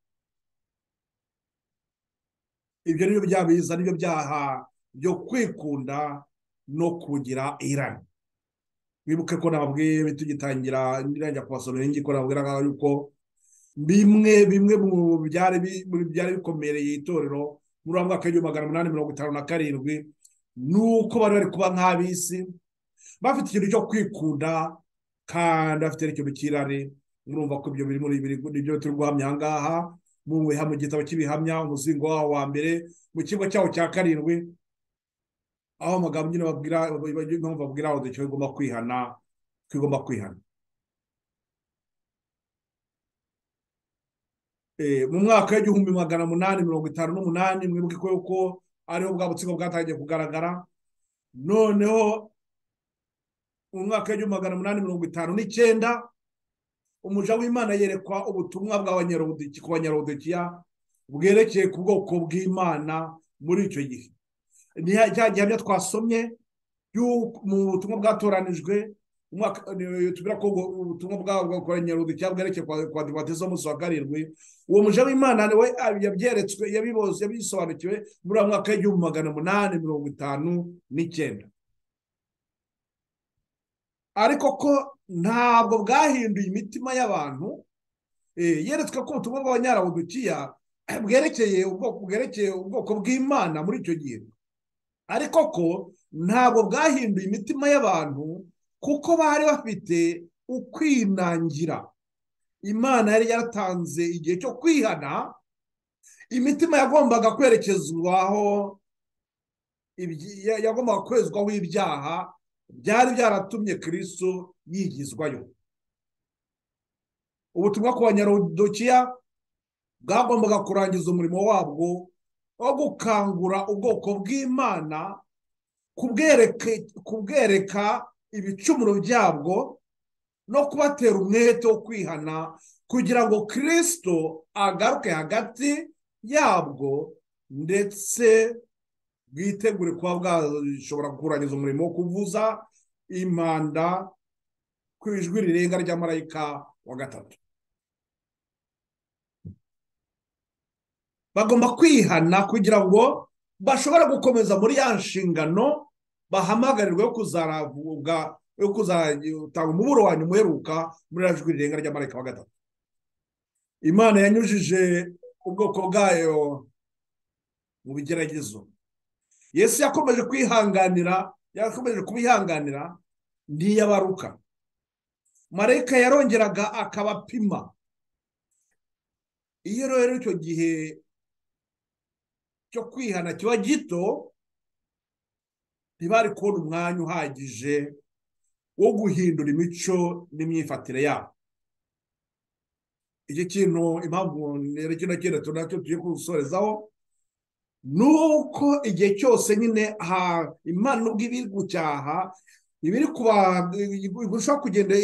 ibyo ni byo byabiza ni byo byaha byo kwikunda no kugira irari wibuke ko nababwiye tugitangira ndirajya kubasomera ingi ko nababwiraga yuko bimwe bimwe mu byari bi- mu byari bikomereye itorero muri wa mwaka w'igihumbi magana umunani mirongo itanu na karindwi ni uko bari bari kuba nk'ab'isi bafite ikintu cyo kwikunda kandi bafite n'ikintu cy'irari murumva ko ibyo biri muri biri ibyo turi guhamya aha ngaha mu biha- mu gitabo cy'ibihamya umuzingo waho wa mbere mu kigo cyaho cya karindwi aho amagambo nyine babwira impamvu babwira aho ducyo igomba kwihana ko igomba kwihana Eh, mu mwaka w'igihumbi magana munani mirongo itanu n'umunani mwibuke ko yuko ariho bwa butsiko bwatangiye kugaragara noneho mu mwaka w'igihumbi magana munani mirongo itanu n'icyenda umuja w'imana yerekwa ubutumwa bw'abanyarodoki ku banyarodokiya bwerekeye ku bwoko bw'imana muri icyo gihe ni ya- cya gihamya twasomye y'uko- mu butumwa bwatoranijwe umwaka ni- tubwira ko ubwo- ubutumwa bw'abanyarodokiya bwerekeye kwa kwa divateza umunsi wa karindwi uwo muja w'imana we yabyeretswe yabiboze yabisobanukiwe muri wa mwaka w'igihumbi magana umunani mirongo itanu n'icyenda ariko ko ntabwo bwahinduye imitima y'abantu eh, yeretswe ko ubutumwa bw'abanyarabudukiya bwerekeye ubwoko bwerekeye ubwoko bw'imana muri icyo gihe ariko ko ntabwo bwahinduye imitima y'abantu kuko bari bafite ukwinangira imana yari yaratanze igihe cyo kwihana imitima yagombaga kwerekezwaho ibyi- ya- yagombaga kwezwaho ibyaha byari byaratumye kristo yigizwayo ubutumwa ku banyarodokiya bwagombaga kurangiza umurimo wabwo wo gukangura ubwoko bw'imana kubwereke- kubwereka ibicumuro byabwo no kubatera umwete wo kwihana kugira ngo kristo agaruke hagati yabwo ndetse bwitegure kuba bwashobora kurangiza umurimo wo kuvuza impanda ku ijwi rirenga rya marayika wa gatatu bagomba kwihana kugira ngo bashobora gukomeza muri ya nshingano bahamagarirwa yo kuzavuga yo kuzatanga umuburo wanyu muheruka muri ya jwi rirenga rya marayika wa gatatu imana yanyujije ubwoko bwayo mu bigeragezo yesu yakomeje kwihanganira yakomeje kubihanganira ntiyabaruka marayika yarongeraga akabapima iyo rero icyo gihe cyo kwihana kiba gito ntibari kubona umwanya uhagije wo guhindura imico n'imyifatire yabo iki kintu impamvu kino kintu tunacyo tugiye kugusorezaho ni uko igihe cyose nyine imana ubwo ibiri gucyaha ibiri kuba irushaho kugenda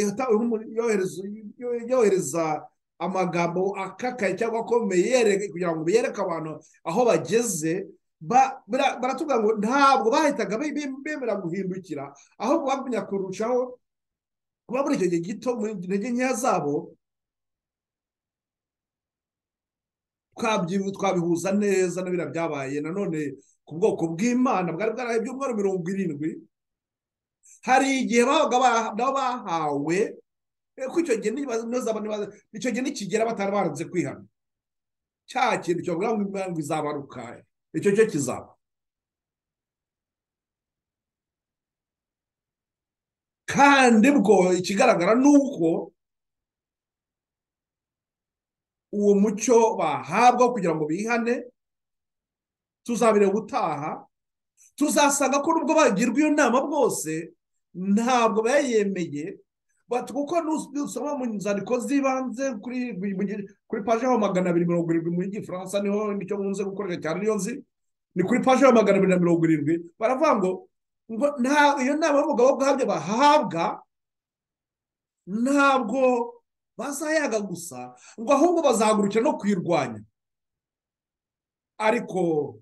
yohereza amagambo akakaye cyangwa akomeye kugira ngo biyereke abantu aho bageze baratubwira ngo ntabwo bahitaga bemera guhindukira ahubwo bagumya kurushaho kuba muri icyo gihe gito mu intege nkeya zabo twabihuza neza na biriya byabaye nanone ku bwoko bw'imana bwari bwaraye ibyumweru mirongo irindwi hari igihe babaga nabo bahawe ko icyo gihe icyo gihe nikigera batari baranze kwihana cya kintu cyavuga ngo izabaruka icyo cyo kizaba kandi bwo ikigaragara ni uko uwo mucyo bahabwa kugira ngo bihane tuzabire gutaha tuzasanga ko nubwo bagirwa iyo nama bwose ntabwo bayemeye kuko nusoma mu nzandiko z'ibanze kuri paje ya magana abiri mirongo irindwi muri gifaransa niho nicyo nkunze gukoresha cyane niyo nzi ni kuri paje ya magana abiri na mirongo irindwi baravuga ngo iyo nama y'umugabo bwabyo bahabwa ntabwo bazayaga gusa ngo ahubwo bazahagurukira no kuyirwanya ariko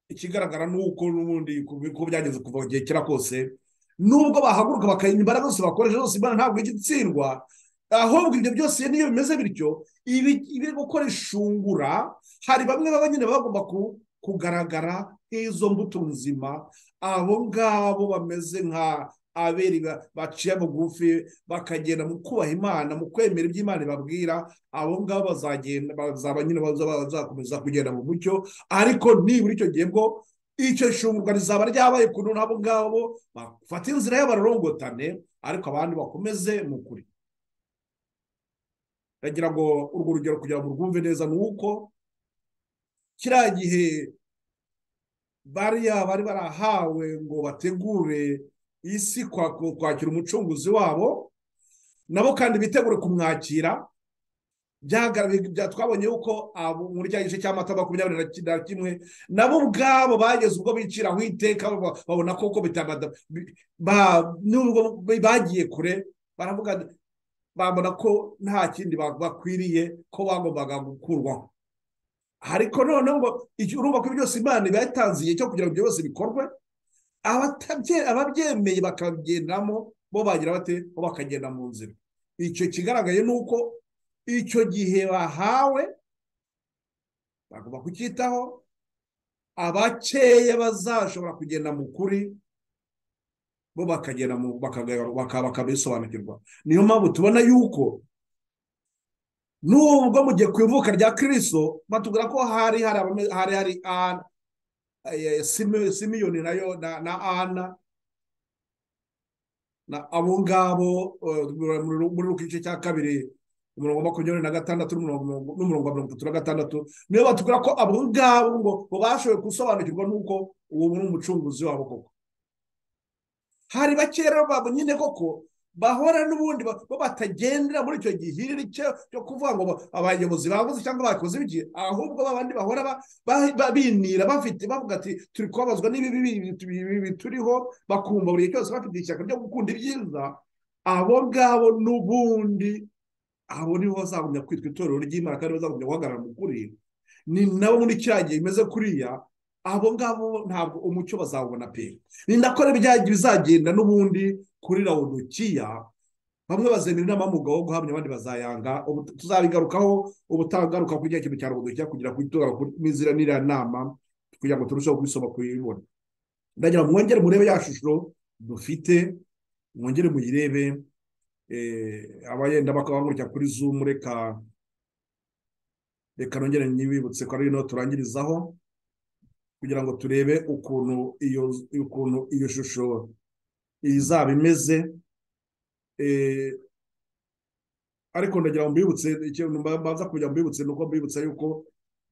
ikigaragara ni uko n'ubundi uko byageze kuva igihe kera kose nubwo bahaguruka bakarinda imbaraga zose bakoresha zose imbaraga ntabwo ijya itsindwa ahubwo ibyo byose niyo bimeze bityo ibiri gukora ishungura hari bamwe baba nyine bagomba kugaragara nk'izo mbuto nzima abo ngabo bameze nka aberi baciye bugufi bakagenda mu kubaha imana mu kwemera ibyo imana ibabwira abo ngabo bazagenda bazaba nyine bazakomeza kugenda mu mucyo ariko nibura icyo gihe bwo icyo shungurwa rizaba ryabaye kuntu n'abo ngabo bafata inzira y'abarorongotane ariko abandi bakomeze mu kuri ndagira ngo urwo rugero kugira ngo rwumve neza ni uko kiriya gihe bariya bari barahawe ngo bategure isi kwakira umucunguzi wabo nabo kandi bitegure kumwakira twabonye yuko muri cya gice cy'amata makumyabiri na kimwe nabo ubwabo bageze ubwo biciraho iteka babona koko nubwo bagiye kure baravuga babona ko nta kindi bakwiriye ko bagombaga gukurwaho ariko noneho ngo urumva ko byose imana iba yatanze igihe cyo kugira ngo ibyo byose bikorwe ababyemeye bakagendamo bo bagira bate bo bakagenda mu nzira icyo kigaragaye ni uko icyo gihe bahawe bagomba kucyitaho abakeya bazashobora kugenda mu kuri bo bakagenda bakabisobanukirwa niyo mpamvu tubona yuko nubwo mu gihe ku ivuka rya kiriso batubwira ko hari hari hari simiyoni nayo na ana na abo ngabo muri ruka igice cya kabiri umurongo makumyabiri na gatandatu n'umurongo wa mirongo itatu na gatandatu niyo batubwira ko abo ngabo ngo bashoboye gusobanukirwa n'uko uwo ni umucunguzi wabo koko hari bakeya rero babo nyine koko bahora n'ubundi bo batagendera muri icyo gihiriri cyo kuvuga ngo abayobozi baguze cyangwa bakoze ibiki ahubwo babandi bahora binira bafite bavuga ati turi kubabazwa n'ibibi turiho bakumva buri gihe cyose bafite ishyaka ryo gukunda ibyiza abo ngabo n'ubundi abo nibo bazagumya kwitwa itorero ry'imana kandi bazagumya guhagarara mu kuri ni nabo muri kiriya gihe bimeze kuriya abo ngabo ntabwo umucyo bazawubona pe ni nako bizagenda n'ubundi kuri rawudukiya bamwe bazemera inama y'umugabo wo guhamya abandi bazayanga tuzabigarukaho ubutagaruka kuri cya kintu cya rawudukiya kugira ngo itora n'inzira n'iriya nama kugira ngo turusheho kubisoma kuyibona ndagira ngo mwongere murebe ya shusho dufite mwongere muyirebe abayenda bakabangurikira kuri zoom reka reka nongere nyibibutse ko ari turangirizaho kugira ngo turebe ukuntu iyo ukuntu iyo shusho izaba imeze Eh, ariko ndagira ngo mbibutse ikintu mbanza kugira ngo mbibutse ni uko mbibutsa yuko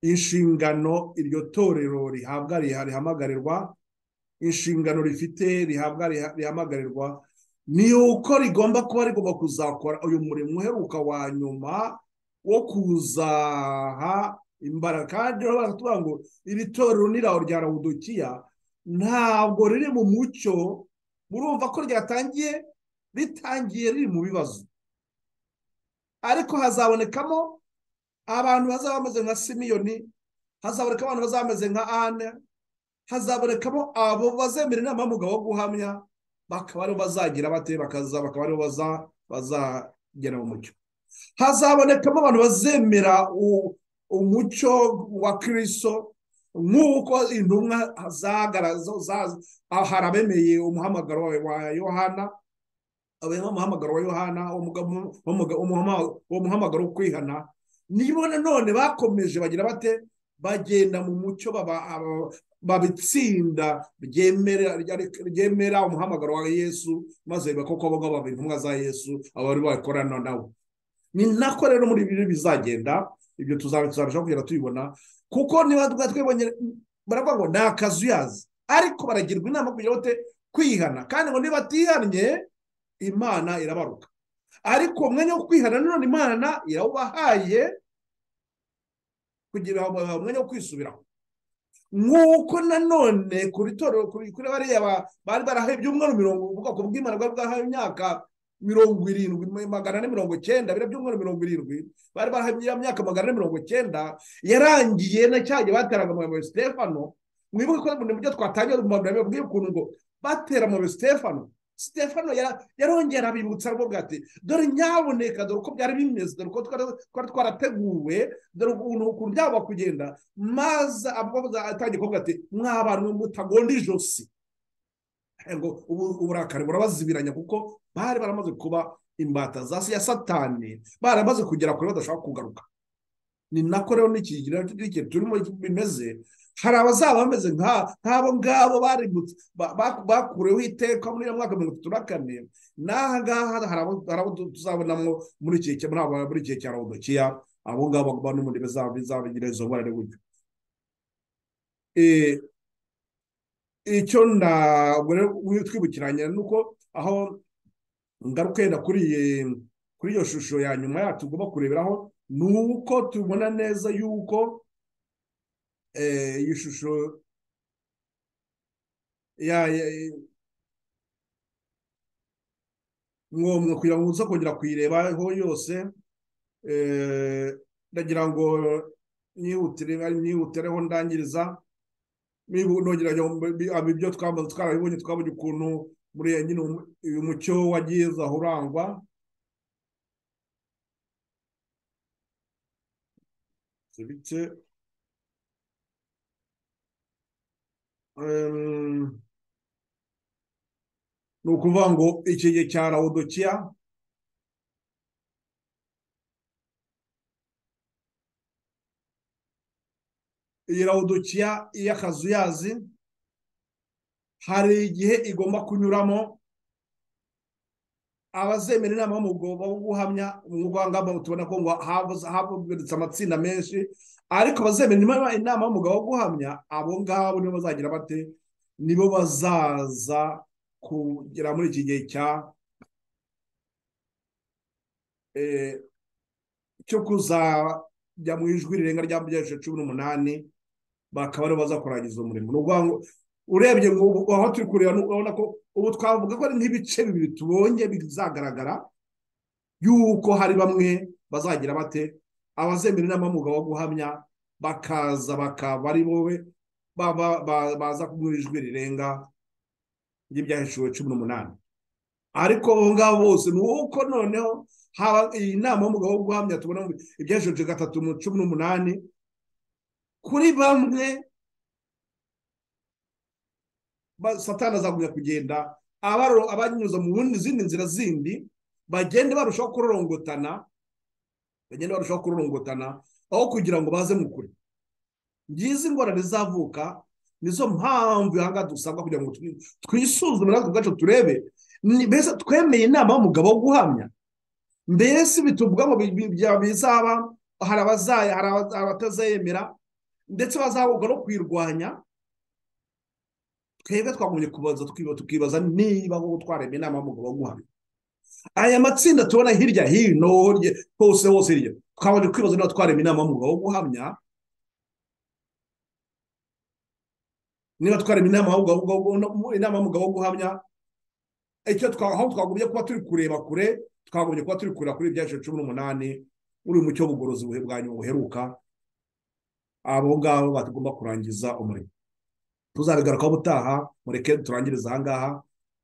inshingano iryo torero rihabwa riha- rihamagarirwa inshingano rifite rihabwa riha- rihamagarirwa ni uko rigomba kuba rigomba kuzakora uyu murimo uheruka wa nyuma wo kuzaha imbaraga kandi rero baratubwira ngo iri torero ni iraho rya rawudukiya ntabwo riri mu mucyo murumva ko ryatangiye ritangiye riri mu bibazo ariko hazabonekamo abantu bazaba bameze nka simiyoni hazaboneka abantu bazaba bameze nka ane hazabonekamo abo bazemera inama y'umugabo wo guhamya bakaba aribo bazagira bate bakaza bakaba aribo baza- bazagera mu mucyo hazabonekamo abantu bazemera u- umucyo wa kirisito nk'uko intumwa zagaragaza za- ah, hari abemeye umuhamagaro wa- wa yohana abemeye umuhamagaro wa yohana umuga- umuga- umuhama- uwo muhamagaro wo kwihana nibo nanone bakomeje bagira bate bagenda mu mucyo baba- aba- babitsinda ryemera ryemera umuhamagaro wa yesu maze bakoko abo ngabo baba intumwa za yesu abo bari bakorana nawe ni nako rero muri ibi bizagenda ibyo tuzaba tuzabasha kugenda tubibona kuko niba twa- twibonye baravuga ngo ni akazuyazi ariko baragirwa inama kugira ngo te- kwihana kandi ngo niba atihannye imana irabaruka ariko umwanya wo kwihana nanone imana irawubahaye kugira ngo babahe umwanya wo kwisubiraho nk'uko nanone kuri torero kuri kuri bariya ba- bari barahaye ibyumweru mirongo ubwoko bw'imana bwari bwahaye imyaka mirongo irindwi magana ane mirongo cyenda biriya byumweru mirongo irindwi bari barahaye iya myaka magana ane mirongo cyenda yarangiye na cya gihe bateraga amabuye stefano mwibuke ko mu byo twatangiye mu magambo yabwiye ukuntu ngo batera amabuye stefano stefano yara- yarongera abibutsa rwo bwate dore nyaboneka dore uko byari bimeze dore uko twari twari twarateguwe dore ukuntu ukuntu byagomba kugenda maze abavuga atangiye kuvuga ati mwa bantu mwe mutagonda ijosi ngo ubu- uburakari burabazibiranya kuko bari baramaze kuba imbata za ya satani baramaze kugera kure badashaka kugaruka ni nako rero n'ikigira n'igihe turimo bimeze hari abazaba bameze nka- nk'abo ngabo barimutse ba- ba- bakureho iteka muri iyo mwaka mirongo itatu na kane n'aha ngaha hari abo- hari abo tuzabonamo muri iki gihe muri abo- muri iki gihe cya rawudokiya abo ngabo bakaba no mu ndimi zabo bizabagira izo ngorane gutyo Eh, icyo ntabwo rero twibukiranye ni uko aho ngaruka yenda kuri iyi- kuri iyo shusho ya nyuma yacu tugomba kureberaho ni uko tubona neza yuko eh, iyi shusho ya ya- ngombwa kugira ngo uze kongera kuyirebaho yose eh, ndagira ngo nyihutire nyihutireho ndangiriza niba nongera ngo ibyo twamaze twarabibonye twabonye ukuntu muri ya nyine umu- uyu mucyo wagiye uza urangwa si bike Em, ni ukuvuga ngo iki gihe cya rawudokiya iyi rawudokiya y'akazuyazi hari igihe igomba kunyuramo abazemera inama y'umugabo wo guhamya umwuga wangamba tubona ko ngo habuze- habonetse amatsinda menshi ariko abazemera inama- inama y'umugabo wo guhamya abo ngabo nibo bazagira bate nibo bazaza kugera muri iki gihe cya eh, cyo kuzajya mu ijwi rirenga rya by'ejo cumi n'umunani bakaba aribo baza kurangiza uwo murimo ni ukuvuga ngo urebye ngo ubu- aho turi kureba ni- urabona ko ubu twavuga ko ari nk'ibice bibiri tubonye bizagaragara yuko hari bamwe bazagira bate abazemera inama y'umugabo wo guhamya bakaza bakaba ari bobe baba- ba- baza kumwe ijwi rirenga ry'ibyahishuwe cumi n'umunani ariko abo ngabo bose ni uko noneho haba iyi nama y'umugabo wo guhamya tubona mu- ibyahishuwe gatatu mu cumi n'umunani kuri bamwe ba- satani azagumya kugenda abaro- abanyuza mu wundi- zindi nzira zindi bagende barushaho kurorongotana bagende barushaho kurorongotana aho kugira ngo baze mu kure ngizi ingorane zizavuka nizo mpamvu ihanga dusabwa kugira ngo twi- twisuzume natwe ubwacu turebe ni- mbese twemeye inama y'umugabo wo guhamya mbese bituvuga ngo bi- bi- bya- bizaba hari abazaya hari abaza- abatazayemera ndetse bazahabwa no kwirwanya twebwe twagumye kubaza tukiba- tukibaza niba wowe twaremeye inama y'umugabo wo guhamya aya matsinda tubona hirya hino hirya- hose hose hirya twabanje kwibaza niba twaremeye inama y'umugabo wo guhamya niba twarema inama y'umugabo wo guhamya- inama y'umugabo wo guhamya icyo twa- aho twagumye kuba turi kureba kure twagumye kuba turi kureba kuri bya ijana na cumi n'umunani uri mucyo w'ubugorozi buhe- bwa nyuma buheruka abo ngabo batagomba kurangiza umurimo tuzabigarukaho ubutaha mureke turangiriza aha ngaha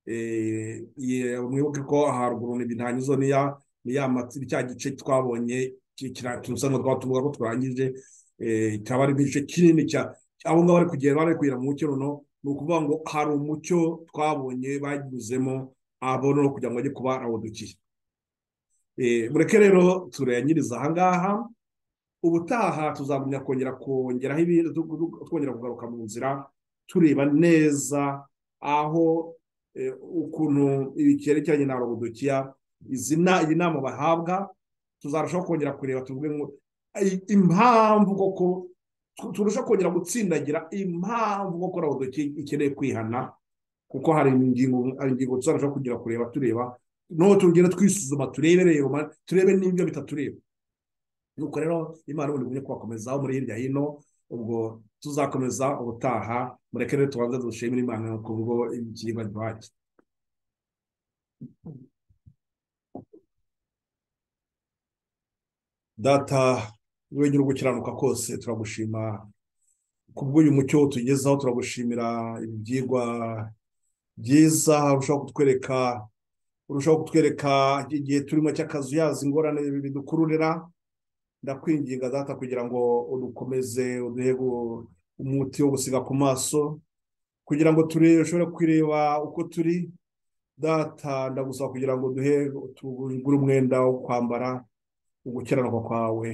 Eh, ye- mwibuke ko haruguru ntibirangizo ni ya ni ya matsi cya gice twabonye ki- kira- tusa nka twatuvuga ko turangije eh, kikaba ari igice kinini cya abo ngabo bari kugenda bari kugera mu mucyo runo ni ukuvuga ngo hari umucyo twabonye banyuzemo abo no kugira ngo bajye kuba abondokiye mureke rero turayanyiriza aha ngaha ubutaha tuzagumya kongera kongeraho ibintu tu- tu- twongera kugaruka mu nzira tureba neza aho eh, ukuntu ibikerekeranye na robodokiya izi na- iyi nama bahabwa tuzarushaho kongera kureba tuvuge ngo "Ai- impamvu koko tu- turusha kongera gutsindagira impamvu koko robodokiya ikeneye kwihana kuko hari ingingo hari ingingo tuzarushaho kugira kureba tureba noneho tugenda twisuzuma turebe reba ma- turebe n'ibyo bitatureba nuko rero imana ubundi igumye kubakomezaho muri hirya hino ubwo tuzakomeza ubutaha mureke rero tubanze dushimire imana ku bwo ikiribwa duhake data wowe nyiri ugukiranuka kose turagushima ku bw'uyu mucyo utugezaho turagushimira ibyigwa byiza urushaho kutwereka urushaho kutwereka igihe turimo cy'akazuyazi ingorane bidukururira ndakwinginga data kugira ngo udukomeze uduhe gu- umuti wo gusiga ku maso kugira ngo turebe ushobore kwireba uko turi data ndagusaba kugira ngo duhe tugure umwenda wo kwambara ugukiranuka kwawe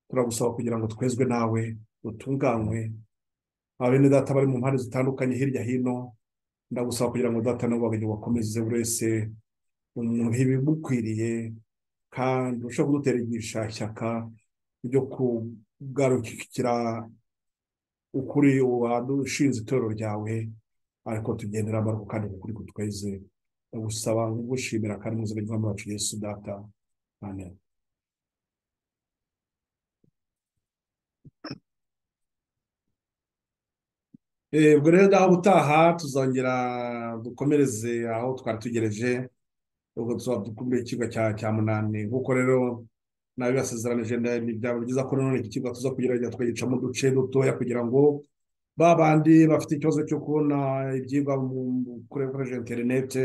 turagusaba kugira ngo twezwe nawe dutunganywe abene data bari mu mpande zitandukanye hirya hino ndagusaba kugira ngo data nabo babiri bakomeze buri wese umuhe ibimukwiriye kandi ushobora kudutera igishyashyaka ryo kugarukira ukuri uwadushinze itorero ryawe ariko tugendera amaboko kandi ukuri kutweze ndagusaba kugushimira kandi mu izina ry'umwami wacu yesu data amen Eh, ubwo rero naho ubutaha tuzongera dukomereze aho twari tugereje ubwo tuzadukumbuye ikigo cya cya munani nk'uko rero nabibasezeranije nda- ni byaba byiza ko nanone iki kigo tuza kugerageza tukagicamo uduce dutoya kugira ngo ba bandi bafite ikibazo cyo kubona ibyigwa mu- mu- kuri- bakoresheje interinete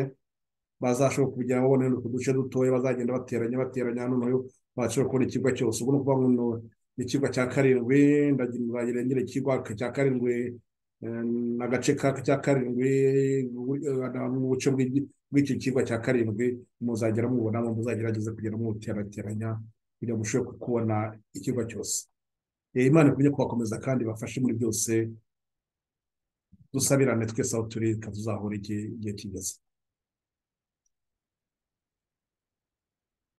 bazashobora kugira babone utu duce dutoya bazagenda bateranya bateranya noneho bashobora kubona ikigo cyose ubwo ni ukuvuga ngo no- ni ikigo cya karindwi ndagirengera ikigo cya karindwi Em, agace ka cya karindwi bu- eh, mu buce bw'igi- bw'icyo kirwa cya karindwi muzagera mubonamo muzagerageze kugera mubuterateranya kugira ngo mushobore kubona ikirwa cyose Eh, imana ikunye kubakomeza kandi bafashe muri byose dusabirane twese aho turi tuzahura igihe igihe kigeze